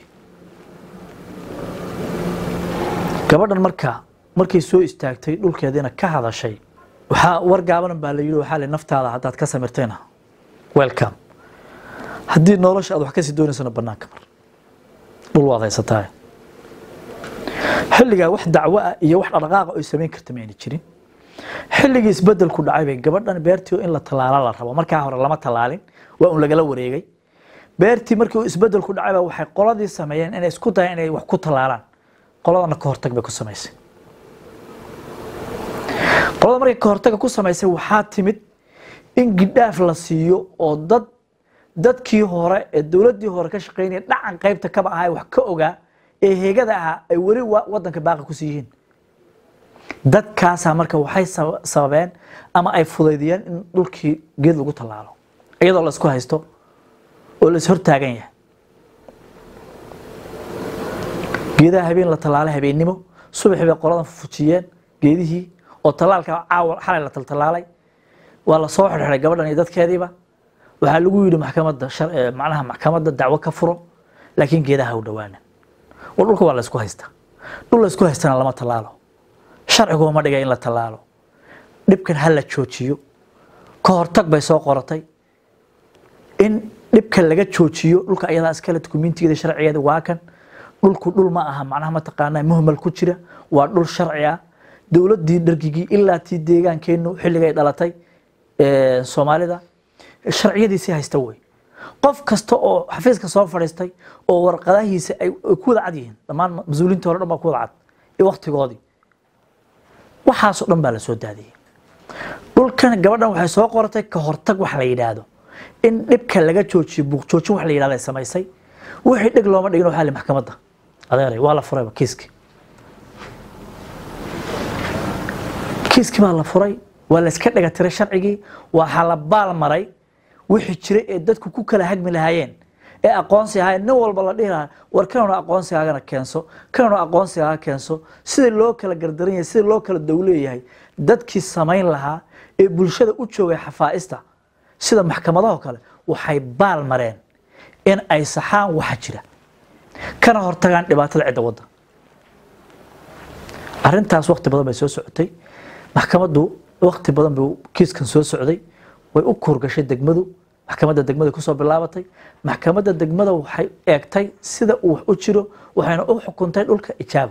gabadhan markaa markay soo istaagtay dhulkeediina ka hadashay waxaa war gaabanan baa la yidhi waxaa le naftaada haddaad ka samirtayna welcome haddii nolosha aad wax kasii doonaysana bannaanka mar dhul waad haysataa xilligaa wax dacwo ah iyo wax dhaqdhaqaaqa ay samayn karta ma ayna jirin xilligii isbedelku dhacay bay gabadhan beertii in la tallaala la rabo markaa hore lama tallaalin waa un lagala wareegay beertii markii uu isbedelku dhacay baa waxay qoladii sameeyeen inay isku dayaan inay wax ku tallaalaan qoladana ka hortag bay ku samaysay qolada markay ka hortaga ku samaysay waxaa timid in gidhaaf la siiyo oo dad dadkii hore ee dowladdii hore ka shaqaynaya dhacan qaybta kaba ahaa wax ka ogaa ee heegada ahaa ay weli wadanka baaqi ku siiyihiin dadkaasaa marka waxay sababeen ama ay fudaydiyeen in dhulkii geed lagu tallaalo iyadoo la isku haysto oo la is hortaagan yahay geedaha habeen la tallaalay habeennimo subaxii bay qoladan fujiyeen geedihii oo tallaalka caawa xalay la taltallaalay waa la soo xirxiray gabadhan iyo dadkeediiba waxaa lagu yidhi maxkamadda macnaha maxkamadda dacwo ka furo laakiin geedaha u dhawaanan oo dhulka waa la isku haystaa dhul la isku haystana lama tallaalo sharcigu ma dhiga in la tallaalo dhibkan ha la joojiyo ka hortag bay soo qoratay in dhibka laga joojiyo dhulka ayadaa iskale dukumiintigeeda sharcigeeda waa kan dhulku dhul ma aha macnaha mataqaanaa muhmal ku jira waa dhul sharci ah dowladdii dhargigii ilaa tii deegaankeennu xilligay dhalatay soomaalida sharciyadiisii haysta wey qof kasta oo xafiiska soo fadhiistay oo warqadahiisa ay ku wada cad yihiin dhammaan mas-uuliintii hore dhan baa ku wada cad iyo waktigoodii waxaasoo dhan baa la soo daadiyey dhulkan gabadhan waxay soo qoratay ka hortag wax la yidhaahdo in dhibka laga joojiyo buuqjoojin wax la yidhahdo ay samaysay wixii dheg looma dhigin waxaa li maxkamadda adeeray waa la furayba kiiskii kiiskii baa la furay waa la iska dhaga tiray sharcigii waxaa la baal maray wixii jiray ee dadku ku kala hagmi lahaayeen ee aqoonsi ahaayeen nin walba la dhihi lahaa war kanuna aqoonsigaagana keenso kanuna aqoonsigaaga keenso sida loo kala gardaran yahay sida loo kala dowleeyahay dadkii samayn lahaa ee bulshada u joogay xafaa'ista sida maxkamadaho kale waxay baal mareen in ay saxaan waxa jira kana hortagaan dhibaatada cidda wadda arrintaas waqti badan bay soo socotay maxkamaddu waqti badan buu kiiskan soo socday way u kuurgashay degmadu maxkamadda degmada kusoo bilaabatay maxkamadda degmada waxay eegtay sida uu wax u jiro waxayna u xukuntay dhulka ijaabo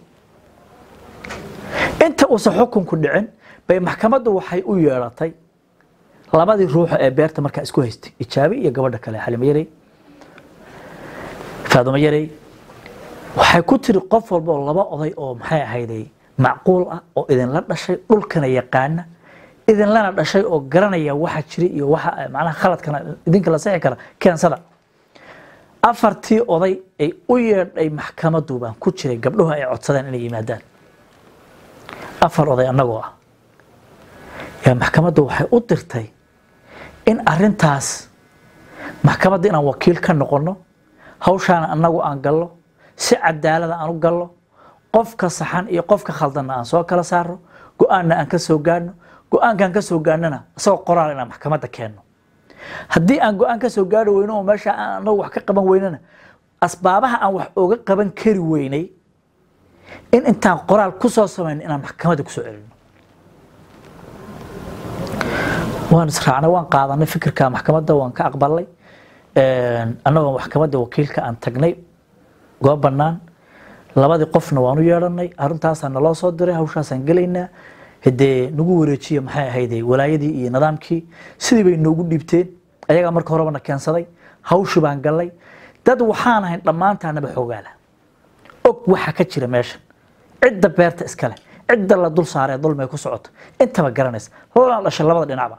inta uusan xukunku dhicin bay maxkamaddu waxay u yeedhatay labadii ruuxa ee beerta markaa isku haystay ijaabi iyo gabadha kale xalimo yarey faadumo yarey waxay ku tiri qof walba oo laba oday oo maxay ahayday macquul ah oo idinla dhashay dhulkana yaqaana idinlana dhashay oo garanaya waxa jira iyo waxa macnaha khaladkana idinka la sixi kara keensada afartii oday ay u yeedhay maxkamaddu baan ku jiray gabdhuhu ay codsadeen inay yimaadaan afar oday annagoo ah yaa maxkamaddu waxay u dirtay in arintaas maxkamadda inaan wakiil ka noqonno hawshaana annagu aan gallo si cadaalada aan u gallo qofka saxan iyo qofka khaldanna aan soo kala saarno go-aanna aan ka soo gaadhno go-aankaan ka soo gaadhnana isagoo qoraal inaan maxkamadda keenno haddii aan go-aan ka soo gaari weyno oo meesha aan annagu wax ka qaban weynana asbaabaha aan wax oga qaban kari weynay in intaan qoraal ku soo samayno inaan maxkamadda kusoo celino waan israacnay waan qaadanay fikirka maxkamadda waan ka aqbalnay annagoo maxkamadda wakiilka aan tagnay goob bannaan labadii qofna waan u yeedhanay arrintaasaa naloo soo diray hawshaasaan gelaynaa hadee nagu wareejiya maxay ahayde walaayadii iyo nidaamkii sidii bay noogu dhiibteen ayagaa marka horeba na keensaday hawshii baan gallay dad waxaan ahayn dhammaantaanaba xoogaala og waxa ka jira meeshan cidda beerta iskale cidda la dul saaree dulmay ku socoto intaba garanaysa lana dhashay labada dhinacba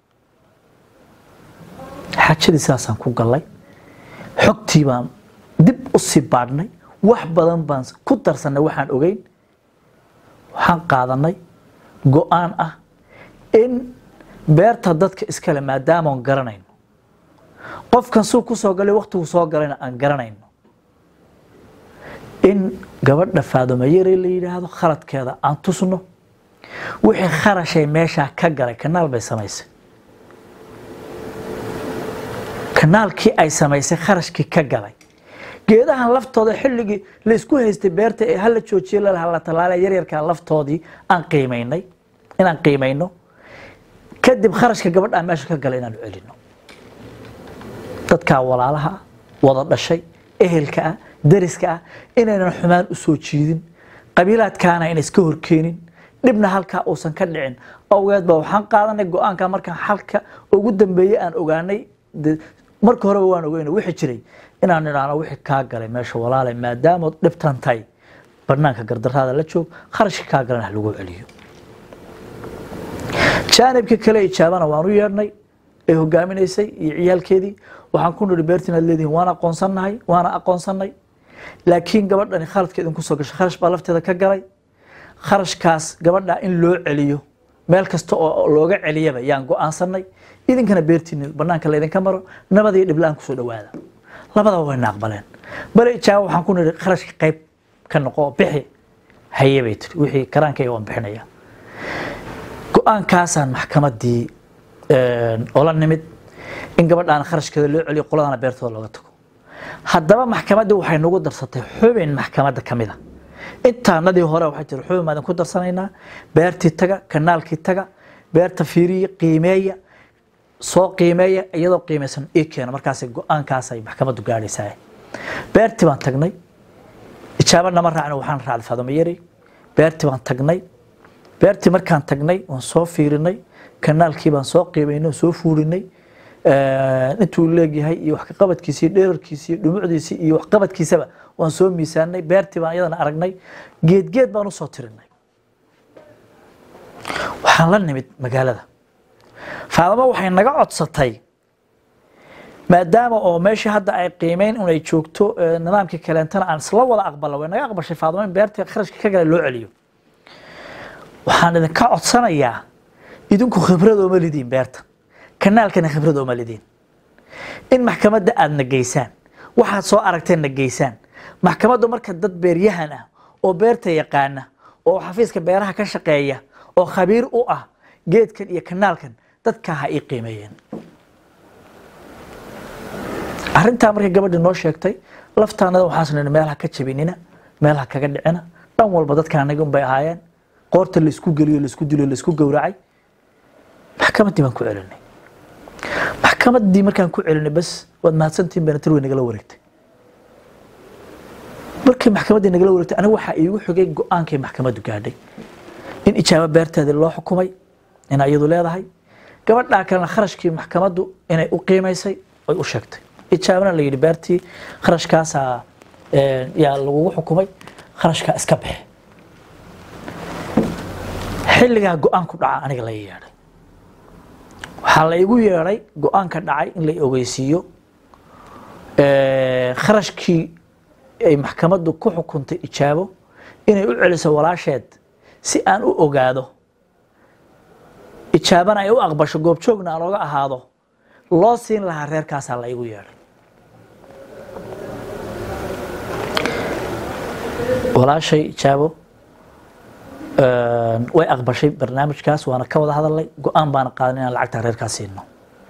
xajadii sidaasaan ku gallay xogtii baan dib u sii baadhnay wax badan baan ku darsanay waxaan ogeyn waxaan qaadanay go-aan ah in beerta dadka iskale maadaamaan garanayno qofkan suu ku soo galay waktigu soo galayna aan garanayno in gabadha faadumayare la yidhaahdo khaladkeeda aan tusno wixii kharashay meeshaa ka galay kanaal bay samaysay kanaalkii ay samaysay kharashkii ka galay geedahan laftooda xilligii laysku haystay beerta ee hala joojiye lalaha la tallaale yaryarkaa laftoodii aan qiimaynay inaan qiimayno kadib kharashka gabadhaa meesha ka galay inaan celino dadkaa walaalaha ah wada dhashay ehelka ah dariska ah inaynan xumaan u soo jiidin qabiilaadkaana ayna iska horkeenin dhibna halkaa uusan ka dhicin awgeed ba waxaan qaadanay go-aanka markaan xalka ugu dambeeyey aan ogaanay marka horeba waan ogeyna wixii jiray inaan idhaahno wixii kaa galay meesha walaalay maadaamood dhibtan tahay banaanka gardaraada la joog kharashka kaa galan ha lagu celiyo jaanibka kale ijaabana waan u yeedhnay ee hogaaminaysay iyo ciyaalkeedii waxaan ku nidhi beertiin aad leedihin waan aqoonsannahay waana aqoonsannay laakiin gabadhani khaladka idinku soo gashay kharash baa lafteeda ka galay kharashkaas gabadha in loo celiyo meel kasta oo looga celiyaba yaan go-aansanay idinkana beertiina banaanka laydinka maro nabadiyo dhibla-aan kusoo dhawaada labadaba wayna aqbaleen bale ijaaba waxaan ku nidhi kharashka qayb ka noqo bixi haye bay tiri wixii karaankayga waan bixinaya go-aankaasaan maxkamadii ola nimid in gabadhaan kharashkeeda loo celiyo qoladana beertooda looga tago haddaba maxkamaddii waxay nagu darsatay xubin maxkamadda ka mida intaanadii hore waxay tiri xubin baan ku darsanaynaa beertii taga kanaalkii taga beerta fiiriya qiimeeya soo qiimeeya iyadoo qiimaysan ii keena markaas go-aankaasay maxkamaddu gaadhaysaa beertii baan tagnay ijaaba nama raacna waxaan raacday faadama yari beertii baan tagnay beertii markaan tagnay waan soo fiirinay kanaalkii baan soo qiimaynay soo fuurinay intuu leegyahay iyo wax kaqabadkiisa iyo dheerarkiisa iyo dhumucdiisa iyo waxqabadkiisaba waan soo miisaanay beertii baan iyadana aragnay geedgeed baan usoo tirinay waxaan la nimid magaalada faadamo waxay naga codsatay maadaama oo meeshii hadda ay qiimeyn inay joogto nidaamkii kaleentana aan isla wada aqbalna way naga aqbashay faadamo in beertii kharashka ka gala loo celiyo waxaan idinka codsanayaa idinku khibrad ooma lidiin beerta kanaalkana khibrad ooma lidiin in maxkamadda aada na geysaan waxaad soo aragteen na geysaan maxkamaddu marka dad beeryahan ah oo beerta yaqaana oo xafiiska beeraha ka shaqeeya oo khabiir u ah geedkan iyo kanaalkan dadkaa ha ii qiimeeyeen arrintaa markay gabadhii noo sheegtay laftaanada waxaas nidhi meel ha ka jabinina meel ha kaga dhicina dhan walba dadka anaga unbay ahaayeen qoorta laisku geliyo laisku dilo laisku gowracay maxkamaddii baan ku celinay maxkamaddii markaan ku celinay bas waad mahadsantihin benatir way nagala wareegtay markii maxkamaddii nagala wareegtay aniga waxaa iigu xigay go-aankay maxkamaddu gaadhay in ijaabo beerteedii loo xukumay in iyadu leedahay gabadhaa kalena kharashkii maxkamaddu inay u qiimaysay ay u sheegtay ijaabana la yidhi beertii kharashkaasaa yaa lagugu xukumay kharashkaa iska baxe xilligaa go-aanku dhaca aniga la yeedhay waxaa la igu yeedhay go-aanka dhacay in la ogeysiiyo kharashkii ay maxkamaddu ku xukuntay ijaabo inay u celiso walaasheed si aan u ogaado ijaabana ay u aqbasho goobjoogna aan oga ahaado loo siin lahaa reerkaasaa la igu yeedhay walaashay ijaabo way aqbashay barnaamijkaas waana ka wada hadalnay go-aan baana qaadan inaan lacagta reerkaas siino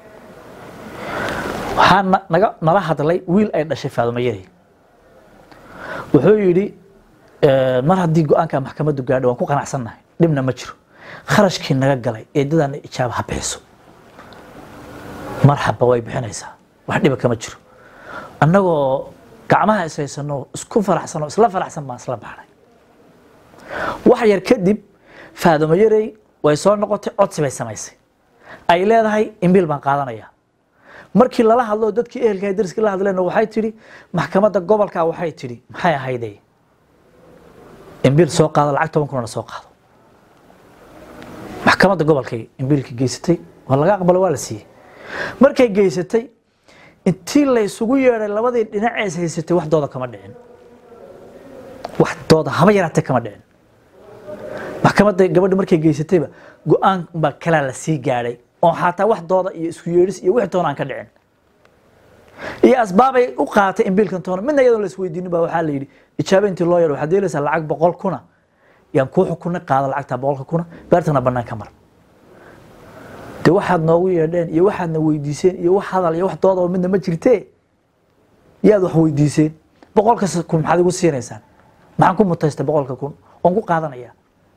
waxaa naga nala hadlay wiil ay dhashay faadumo yari wuxuu yidhi mar haddii go-aanka maxkamaddu gaadho waan ku qanacsannahay dhibna ma jiro kharashkii naga galay eedadana ijaaba ha bixiso marxaba way bixinaysaa wax dhiba kama jiro annagoo gacmaha ishaysano isku faraxsano isla faraxsan baan isla baxnay wax yar kadib faadumo yarey way soo noqotay codsi bay samaysay ay leedahay imbiil baan qaadanayaa markii lala hadlo dadkii ehelka dariskii la hadleen waxay tidhi maxkamadda gobolka waxay tidhi maxay ahayde imbiil soo qaado lacag toban kunana soo qaado maxkamadda gobolkay imbiilka geysatay waa laga aqbalo waa la siiyey markay geysatay intii la isugu yeedhay labadii dhinacees haysatay wax dooda kama dhicin wax dooda haba yaraatee kama dhicin maxkamadda gabadha markay geysatayba go-aan baa kalaa la sii gaadhay oo xataa wax dooda iyo isku yeedhis iyo wixii toona aan ka dhicin iyo asbaabay u qaaatay imbiilkan toona midna iyadoon la isweydiinin baa waxaa la yidhi ijaaba intii loo yeedho waxaad yeelaysaa lacag boqol kuna yaan kuu xukunay qaada lacagta boqolka kuna beertana bannaan ka mar de waxaad noogu yeedheen iyo waxaadna weydiiseen iyo wax hadal iyo wax dooda oo midna ma jirtee yaad wax weydiiseen boqolkas kun maxaad igu siinaysaan maxaan ku mutaystay boqolka kun oon ku qaadanayaa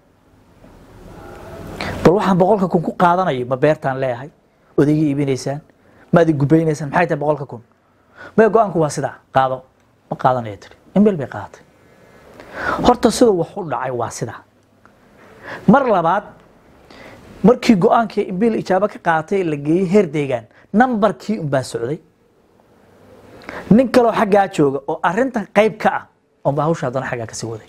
bal waxaan boqolka kun ku qaadanayo ma beertaan leeyahay ood iga iibinaysaan maad i gubaynaysaan maxay tahay boqolka kun maya go-aanku waa sidaa qaado ma qaadanaya tiri imbel bay qaadatay horta siduu wax u dhacay waa sidaa mar labaad markii go-aankii imbiil ijaabo ka qaatay la geeyey heer deegaan nambarkii unbaa socday nin kaloo xaggaa jooga oo arintan qayb ka ah unbaa hawsha haddana xaggaa kasii waday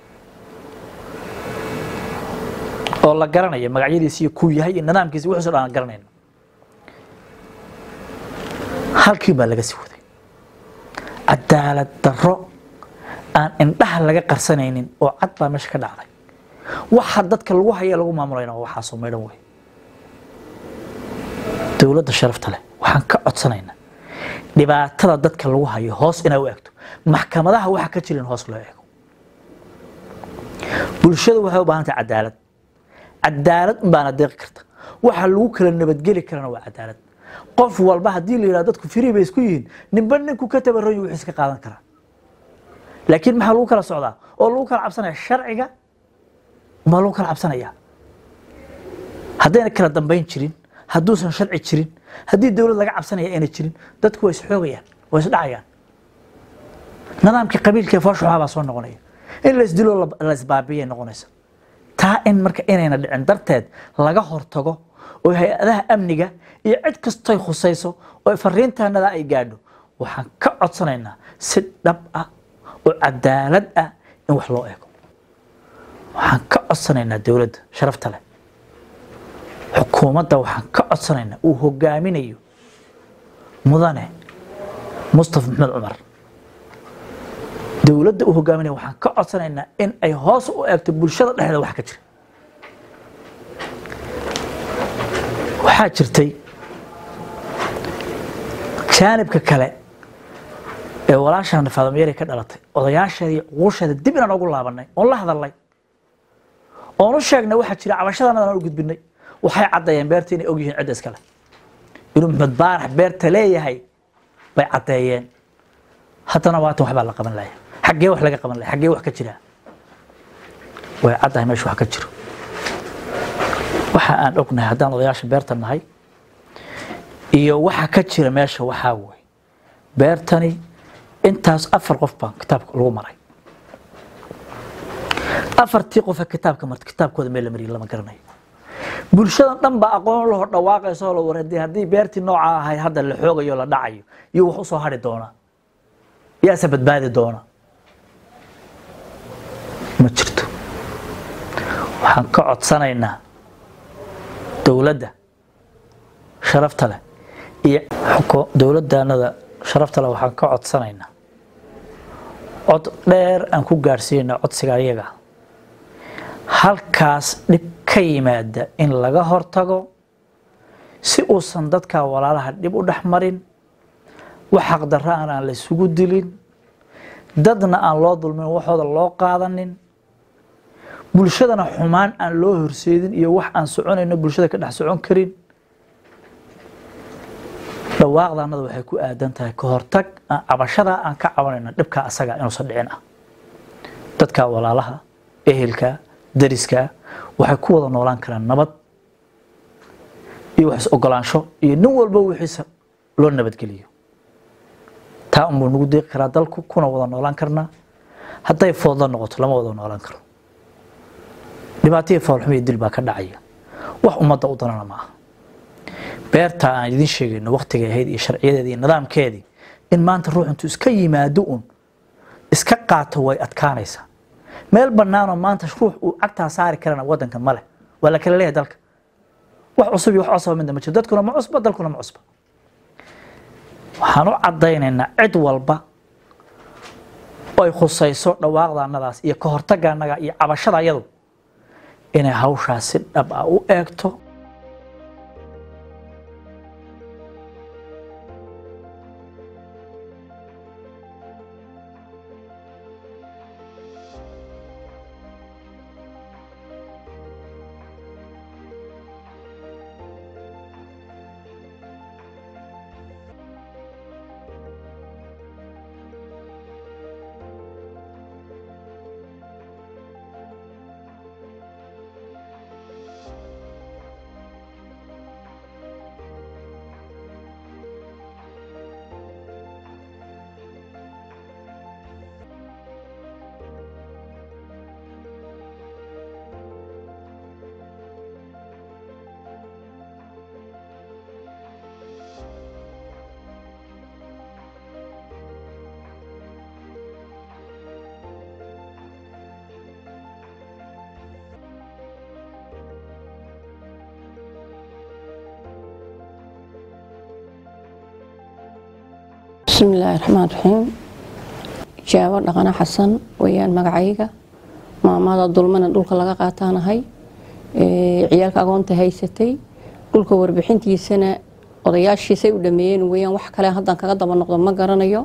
oo la garanaya magacyadiisi iyo kuu yahay iyo nidaamkiisi wuxuuso dhan aan garanayno halkii baa laga sii waday cadaalad darro aan indhaha laga qarsanaynin oo cad baa meesha ka dhacday waxa dadka lagu haya lagu maamulayna waa waxaasoo maydhan wey dowladda sharafta leh waxaan ka codsanaynaa dhibaatada dadka lagu hayo hoos inay u egto maxkamadaha waxa ka jirin hoos loo eego bulshada waxay u baahan tahay cadaalad cadaalad unbaana deeqi karta waxa lagu kala nabadgeli karana waa cadaalad qof walba haddii la yidhahdo dadku firii bay isku yihiin ninba ninku ka tabaroyo wuxuu iska qaadan karaa laakiin maxaa lagu kala socdaa oo lagu kala cabsanaya sharciga ma lagu kala cabsanaya haddayna kala dambayn jirin hadduusan sharci jirin haddii dowlad laga cabsanaya ayna jirin dadku waa isxoogayaan waa isdhacayaan nidaamkii qabiilka fooshuxaa baa soo noqonaya in la isdilo la isbaabiyay noqonaysa taa in marka inayna dhicin darteed laga hortago oo hay-adaha amniga iyo cid kastoy khusayso oo fariintaanada ay gaadho waxaan ka codsanaynaa si dhab ah oo cadaalad ah in wax loo eego waxaan ka codsanaynaa dowladda sharafta leh xukuumadda waxaan ka codsanaynaa uu hogaaminayo mudane mustafa maxmed cumar dowladda uu hogaaminaya waxaan ka codsanaynaa in ay hoos u eegto bulshada dhexdeeda wax ka jira waxaa jirtay jaanibka kale ee walaashaan faadamyari ka dhalatay odayaasheeda iyo cuquusheeda dib inaan ugu laabanay oon la hadalnay oon u sheegnay waxaa jira cabashadana aan u gudbinay waxay caddeeyeen beerta inay ogyihiin cidda iskale inuu maxmed baarax beerta leeyahay bay caddeeyeen haddana waatan waxbaa la qaban laya xaggee wax laga qaban laya xaggee wax ka jiraa way caddahay meesha wax ka jiro waxa aan ognahay haddaan odayaasha beerta nahay iyo waxa ka jira meesha waxaa wey beertani intaas afar qof baa kitaabka lagu maray afartii qofe kitaabka marta kitaabkooda meel la mariya lama garanayo bulshadan dhan baa aqoon laho dhawaaqaysa oo la waradi haddii beertii nooca ahayd hadda la xoogayo la dhacayo iyo wax usoo hari doona yaase badbaadi doona ma jirto waxaan ka codsanaynaa dowladda sharafta leh iyo xuko- dowladdaanada sharafta leh waxaan ka codsanaynaa cod dheer aan ku gaarsiinayna codsiga ayaga halkaas dhib ka yimaada in laga hortago si uusan dadka walaalaha dhib u dhex marin wax xaqdarra aan aan la isugu dilin dadna aan loo dulmin waxooda loo qaadanin bulshadana xumaan aan loo horseedin iyo wax aan soconayno bulshada ka dhex socon karin dhawaaqdaanada waxay ku aadan tahay ka hortag aan cabashada aan ka cabanayno dhibka asaga inuusan dhicin ah dadka walaalaha ehelka dariska waxay ku wada noolaan karaan nabad iyo wax is-ogolaansho iyo nin walba wixiisa loo nabadgeliyo taa unbuu nagu deeqi karaa dalku kuna wada noolaan karnaa hadday foodla noqoto lama wada noolaan karo dhibaataiyo foolxumo iyo dil baa ka dhacaya wax ummadda u danana ma aha beerta aan idin sheegayno waktigay ahayd iyo sharciyadeedii iyo nidaamkeedii in maanta ruux intuu iska yimaado un iska qaato way adkaanaysaa meel bannaanoo maanta ruux uu cagtaa saari karana waddankan ma leh waa la kala leeyahay dalka wax cusub iyo wax cusaba midna ma jiro dadkuna ma cusba dalkuna ma cusba waxaan u caddaynaynaa cid walba oo ay khusayso dhawaaqdaanadaas iyo ka hortagaanaga iyo cabashada iyadu inay hawshaas si dhab ah u eegto bismi illaahi raxmaan raxiim jaabo dhaqana xasan weyaan magacayga maamada dulmana dhulka laga qaataanahay ee ciyaalka agoonta haysatay dhulka warbixintiisana odayaashiisay u dhameeyeen weyaan wax kale haddaan kaga daba noqdo ma garanayo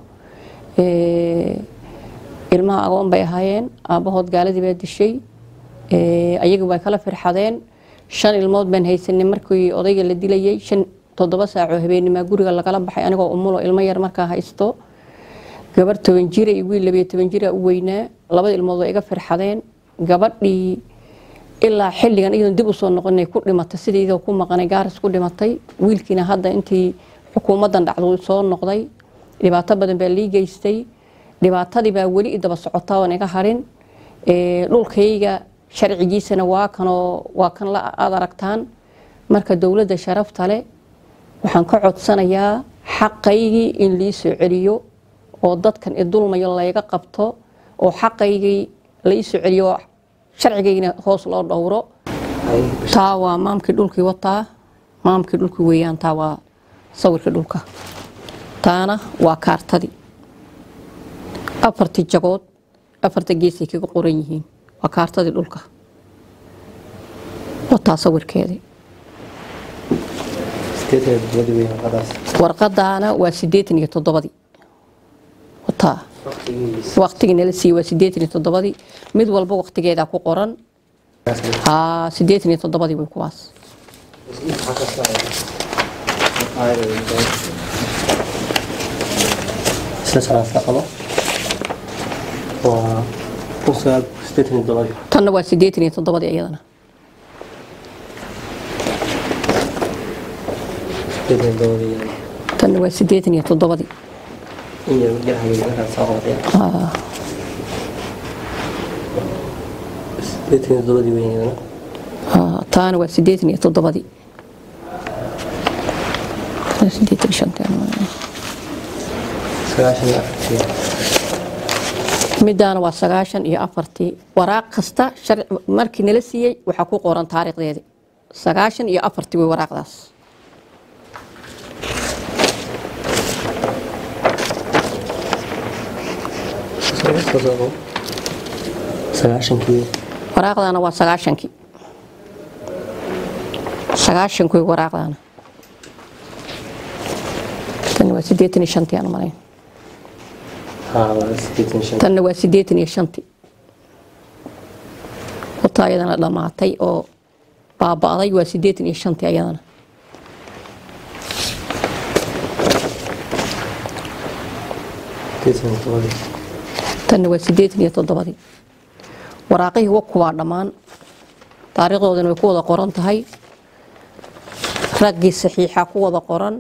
Ee, ilmaha agoon bay ahaayeen aabbahood gaaladii baa dishay Ee, ayagu way kala firxadeen shan ilmood baan haysanay markii odayga la dilayay shan toddoba saacoo habeenimaa guriga lagala baxay anigoo umulo ilmo yar markaa haysto gabar toban jira iyo wiil labiyo toban jira u weynaa labada ilmood way iga firxadeen gabadhii ilaa xilligan iyadoon dib usoo noqonay ku dhimatay sidii iyadoo ku maqanay gaaris ku dhimatay wiilkiina hadda intii xukuumaddan dhacdo soo noqday dhibaato badan baa lii geystay dhibaatadii baa weli i daba socotaa oon iga harin Ee, dhulkayga sharcigiisana waa kanoo waa kan la aad aragtaan marka dowladda sharafta leh waxaan ka codsanayaa xaqaygii in lii soo celiyo oo dadkan i dulmayo layga qabto oo xaqaygii la ii soo celiyo oo sharcigaygina hoos loo dhowro taa waa maamkii dhulkii wataa maamkii dhulkii weeyaan taa waa sawirkii dhulka taana waa kaartadii afartii jagood afarta geesay kaga qoran yihiin waa kaartadii dhulka wataa sawirkeedii warqadaana waa sideetan iyo toddobadii wataa waqtigii nala siiyey waa sideetan iyo toddobadii mid walba waqtigeedaa ku qoran haa sideetan iyo toddobadii way kuwaas isla socodka qabo waa kun sagaal sideetan iyo todobadii tanna waa siddeetan iyo toddobadii iyadana sideetan iyo todobadii tanna waa siddeetan iyo toddobadii in yar garahayay markaad soo qabatay Ah, sideetan iyo todobadii weyn iyadana ah, taana waa siddeetan iyo toddobadii Tana siddeetan iyo shantii aan maleeyo. sagaashan iyo afartii midaana waa sagaashan iyo afartii waraaq kasta sharci markii nala siiyey waxaa ku qoran taariikhdeedii sagaashan iyo afartii way waraaqdaas soo soo qabo sagaashankii waraaqdaana waa sagaashankii sagaashankii way waraaqdaana tani waa siddeetan iyo shantii aan malayn haa waa sideetan iyo shan tanna waa siddeetan iyo shantii wataa ayadana dhammaatay oo baaba'day waa siddeetan iyo shantii ayadana sideetan iyo todobadii tanna waa siddeetan iyo toddobadii waraaqihii waku waa dhammaan taariikhdoodana way ku wada qoran tahay raggii saxiixa ku wada qoran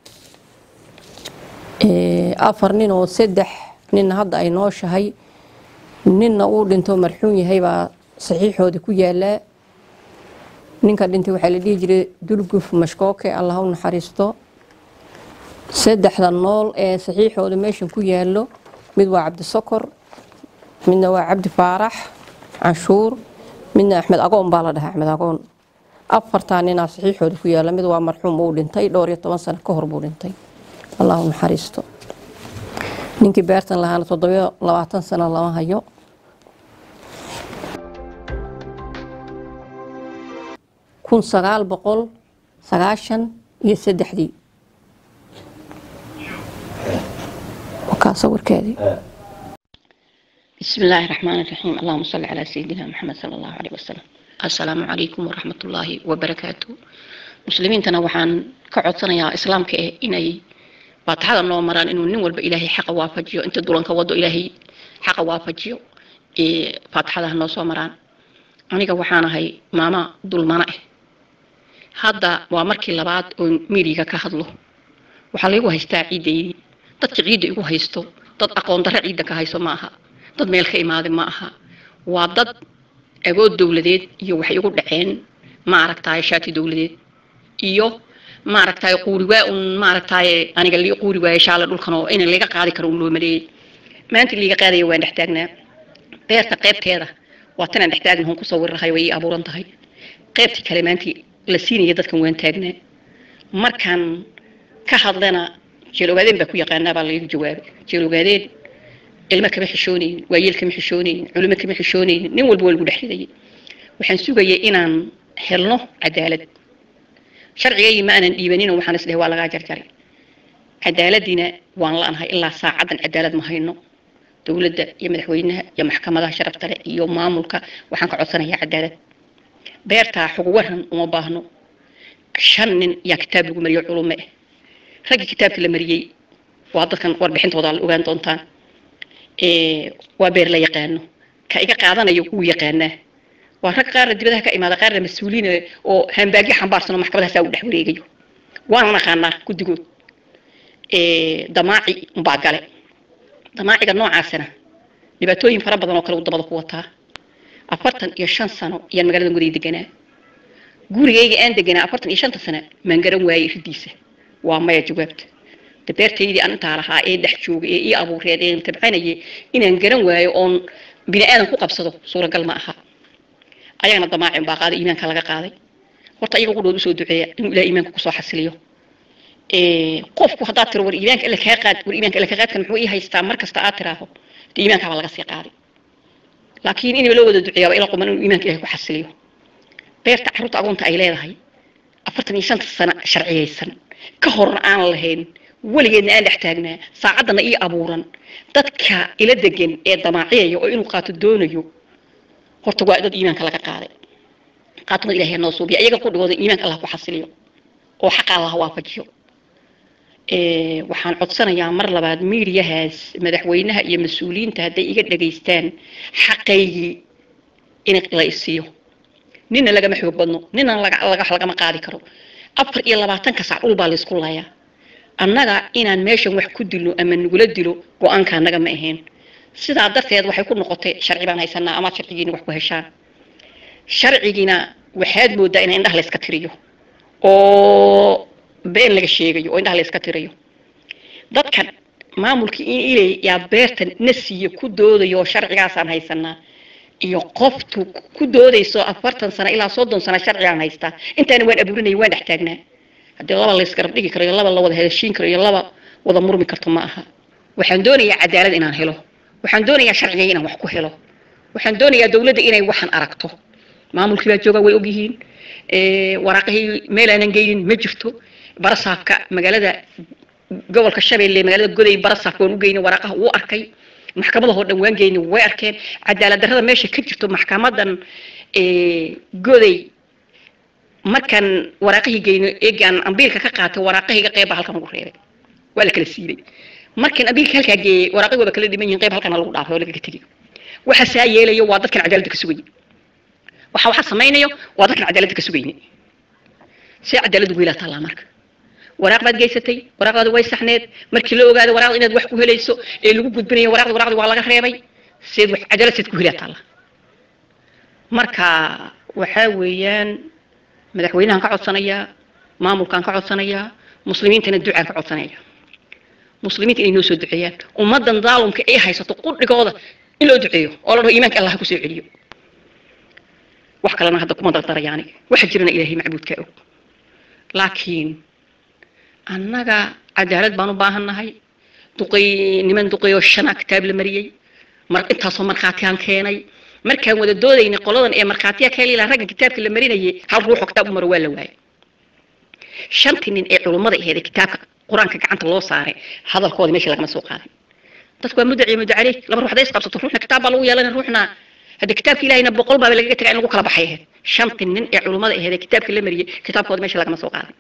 Ee, afar nin oo saddex ninna hadda ay nooshahay ninna uu dhinto marxuun yahay baa saxiixoodii ku yaalaa ninka dhintay waxaa la dhihi jiray dulguf mashkooke allah u naxariisto saddexda nool ee saxiixooda meeshan ku yaallo mid waa cabdisokor midna waa cabdi faarax canshuur midna axmed agoon baa la dhahaa axmed agoon afartaa ninaa saxiixooda ku yaalla mid waa marxuum uu dhintay dhowr iyo toban sano ka hor buu dhintay allah u naxariisto ninkii beertan lahaana toddobiyo labaatan sano lama hayo kun sagaal boqol sagaashan iyo saddexdii wakaa sawirkeedii بسم الله الرحمن الرحيم اللهم صل على سيدنا محمد صلى الله عليه وسلم السلام عليكم ورحمة الله وبركاته مسلمين تنا وحان كعدسنا يا إسلام كإيه إني فاتحة الله مران إنه نين والب إلهي حق وافجيو أنت دولان كودو إلهي حق وافجيو إيه فاتحة الله نوصو مران أنا وحانا هاي ماما دول مانا إيه هذا وامركي لبعض ميريكا كهدلو waxaa laygu haystaa ciidaydii dadka ciidda igu haysto dad aqoon darre ciidda ka hayso ma aha dad meel ka imaaday ma aha waa dad agood dowladeed iyo waxay igu dhaceen ma aragtaay shaati dowladeed iyo ma aragtaay quuri waa un ma aragtaay aniga lii quuri waaye shaale dhulkan oo in laga qaadi karo un loo maleeyey maanta liiga qaadaya waan dhex taagnaa beerta qaybteeda waa tanaan dhex taagna hun ku sawirrahay way ii abuuran tahay qaybtii kale maantii la siinaya dadkan waan taagnaa markaan ka hadlana jeelogaadeen baa ku yaqaanaa baa laygu jawaabay jeelogaadeen ilmo kama xishoonaynin waayeel kama xishoonaynin culimo kama xishoonaynin nin walba waa lagu dhex ridayay waxaan sugayay inaan helno cadaalad sharcigaygii ma aanan dhiibanin oo waxaan isdhahay waa lagaa jarjaray cadaaladiina waan la'anahay ilaa saacaddan cadaalad ma hayno dowladda iyo madaxweynaha iyo maxkamadaha sharafta leh iyo maamulka waxaan ka codsanayaa cadaalad beertaa xog waran uma baahno shan nin yaa kitaab lagu mariyo culume ah raggii kitaabka la mariyey waa dadkan warbixintooda la ogaan doontaan Ee, waa beer la yaqaano ka iga qaadanayo wuu yaqaanaa waa rag qaarna dibadaha ka imaada qaarna mas-uuliin ah oo hambaagyo xambaarsano maxkamadahaasaa u dhex wareegayo waana naqaanaa guddigood Ee, damaaci umbaa gale damaaciga noocaasina dhibaatooyin fara badan oo kale uu dabada ku wataa afartan iyo shan sano ayaan magaalada guday deganaa gurigayga aan deganaa afartan iyo shanta sano maan garan waayey ridiisa waa maya jawaabta dabeertaydii aan intaa lahaa ee dhex joogay ee ii abuureed ee tabcanayay inaan garan waayo oon bini aadan ku qabsado suuragal ma aha ayagana damaacin baa qaaday iimaanka laga qaaday horta ayaga qudhood usoo duceeya inuu ilaah iimaanka kusoo xasiliyo Ee, qofku haddaad tiro war iimaanka alla kaa qaad war iimaanka alla kaa qaadkan muxuu ii haystaa mar kasta aad tiraaho dee iimaankaaba laga sii qaaday laakiin inaba loo wada duceeyaaba ila quman inuu iimaanka ilahay ku xasiliyo beerta carruurta agoonta ay leedahay afartan iyo shanta sano sharciyaysan ka horna aan lahayn weligeedna aan dhex taagnaa saacaddana ii abuuran dadka ila degan ee damaaciyaya oo inuu qaato doonayo horta waa dad iimaanka laga qaaday qaatumada ilahay ha noo suubiya iyaga qudhigooda iimaanka allah ku xasiliyo oo xaqa allah waafajiyo ee, waxaan codsanayaa mar labaad miidiyahaas madaxweynaha iyo mas-uuliyiinta hadday iga dhageystaan xaqaygii in la isiiyo nina lagama xoog badno nina laga laga- lagama qaadi karo afar iyo labaatanka sac dhul baa laysku layaa annaga inaan meeshan wax ku dilo ama nagula dilo go-aanka annaga ma ahayn sidaa darteed waxay ku noqotay sharci baan haysanaa amaad sharcigiina wax ku heshaan sharcigiina waxaad moodaa in indhaha layska tiriyo oo been laga sheegayo oo indhaha layska tirayo dadkan maamulkii in ilay yaa beertan na siiyo ku doodayo oo sharcigaasaan haysanaa iyo qoftu ku doodayso afartan sano ilaa soddon sano sharcigaan haystaa intaana waan abuurinaya waan dhex taagnaa haddii laba laysgarab dhigi karo iyo laba la wada heshiin karo iyo laba wada murmi karto ma aha waxaan doonayaa cadaalad inaan helo waxaan doonayaa sharciga inaan wax ku helo waxaan doonayaa dowladda inay waxan aragto maamulkii baa jooga way ogyihiin ee, waraaqihii meel aanan geynin ma jirto barasaafka magaalada gobolka shabeelle magaalada goday barasaafka waan u geynay waraaqaha wuu arkay maxkamadahoo dhan waan geynay way arkeen cadaalad darrada meesha ka jirto maxkamadan ee, goday markaan waraaqihii geyno eegaan ambiilka ka qaatay waraaqahayga qeyb baa halkan ugu reebay waa la kala siibay markaan ambiilka halkaa geeyey waraaqihii waa kala dhiman yihiin qeyb halkana lagu dhaafay oo lagaga tegay waxa saa yeelayo waa dadkan cadaaladda ka sugayay waxa waxa samaynayo waa dadkan cadaaladda ka sugayni see cadaaladdu wiilaa taallaa marka waraaq baad geysatay waraaqdaadi way saxneed markii la ogaado waraaqda inaad wax ku helayso ee lagu gudbinayo waraaqdi waraaqdi waa laga reebay seed wax cadaalad seed ku helaa taalla marka waxaa weeyaan madaxweynahan ka codsanayaa maamulkaan ka codsanayaa muslimiintana ducaan ka codsanaya muslimiinta inay noo soo duceeyaan ummadan daalumka ay haysato qudhigooda in loo duceeyo oo la dhaho iimaanka allah kusoo celiyo wax kalena hadda kuma dardarayaani waxa jirana ilaahay macbuudkaa og laakiin annaga cadaalad baan u baahannahay duqay niman duqayoo shanaa kitaab la mariyey mar intaasoo markhaatiyaan keenay markaan wada doodaynay qoladan ee markhaatiya ka heli lahaa ragga kitaabka la marinayay hal ruuxoo kitaab u maro waa la waayay shantii nin ee culummada aheed ee kitaabka qur-aanka gacanta loo saaray hadalkooda meesha lagama soo qaaday dadku waa mudaci muddo caleyh laba ruux hadday isqabsato ruuxna kitaab baa lagu yeelanaya ruuxna hadda kitaabka ilahayna boqol baaba lagaga tagaa in lagu kala baxay ahayd shantii nin ee culummada aheed ee kitaabka la mariyey kitaabkooda meesha lagama soo qaaday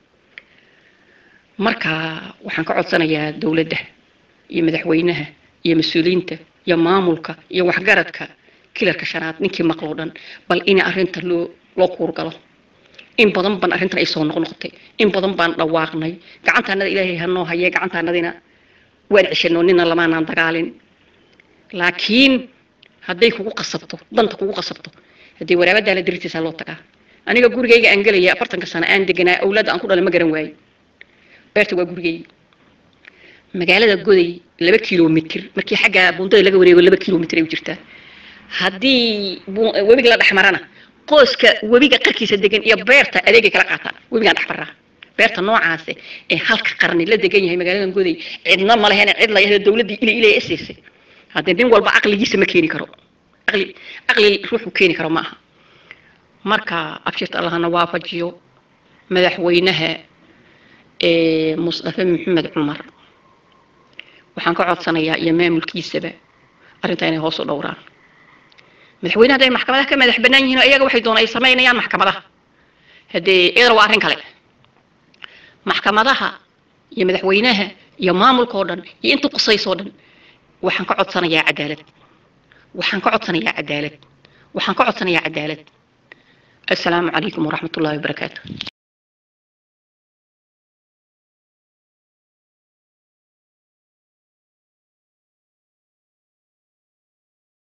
marka waxaan ka codsanayaa dowladda iyo madaxweynaha iyo mas-uuliyiinta iyo maamulka iyo waxgaradka kilarka shanaad ninkii maqloo dhan bal in arrinta loo loo kuurgalo in badan baan arrintan ay soo noqnoqotay in badan baan dhawaaqnay gacantaanada ilaahay hanoo haye gacantaanadina waan ceshanoo nina lamaanaan dagaalin laakiin hadday kugu qasabto danta kugu qasabto haddii waraabadaa la dirtiisaa loo tagaa aniga gurigayga aan gelaya afartanka sano aan deganaa awlaadda aan ku dhalay ma garan waaye beerta waa gurigayga magaalada goday laba kilomitr markii xagga buundada laga wareego laba kilomitr ay u jirtaa haddii bu- webiga la dhex marana qoyska webiga qarkiisa degan iyo beerta adeegay kala qaataan webigaan dhex maraa beerta noocaase ee halka qarni la degan yahay magaaladan goday cidna ma leheen cid la yahdo dowladdii ilay ilay esaysay haddii nin walba caqligiisa ma keeni karo caqli caqli ruuxu keeni karo ma aha marka abshirta allahna waafajiyo madaxweynaha ee musdafe maxamed cumar waxaan ka codsanayaa iyo maamulkiisaba arrintaa inay hoos u dhowraan madaxweynaha hadday maxkamadaha ka madax bannaan yihiin oo iyaga waxay doonaan ay samaynayaan maxkamadaha haddee iyadana waa arrin kale maxkamadaha iyo madaxweynaha iyo maamulka oo dhan iyo inta qusaysoo dhan waxaan ka codsanayaa cadaalad waxaan ka codsanayaa cadaalad waxaan ka codsanayaa cadaalad assalaamu calaykum waraxmat ullahi wabarakaatu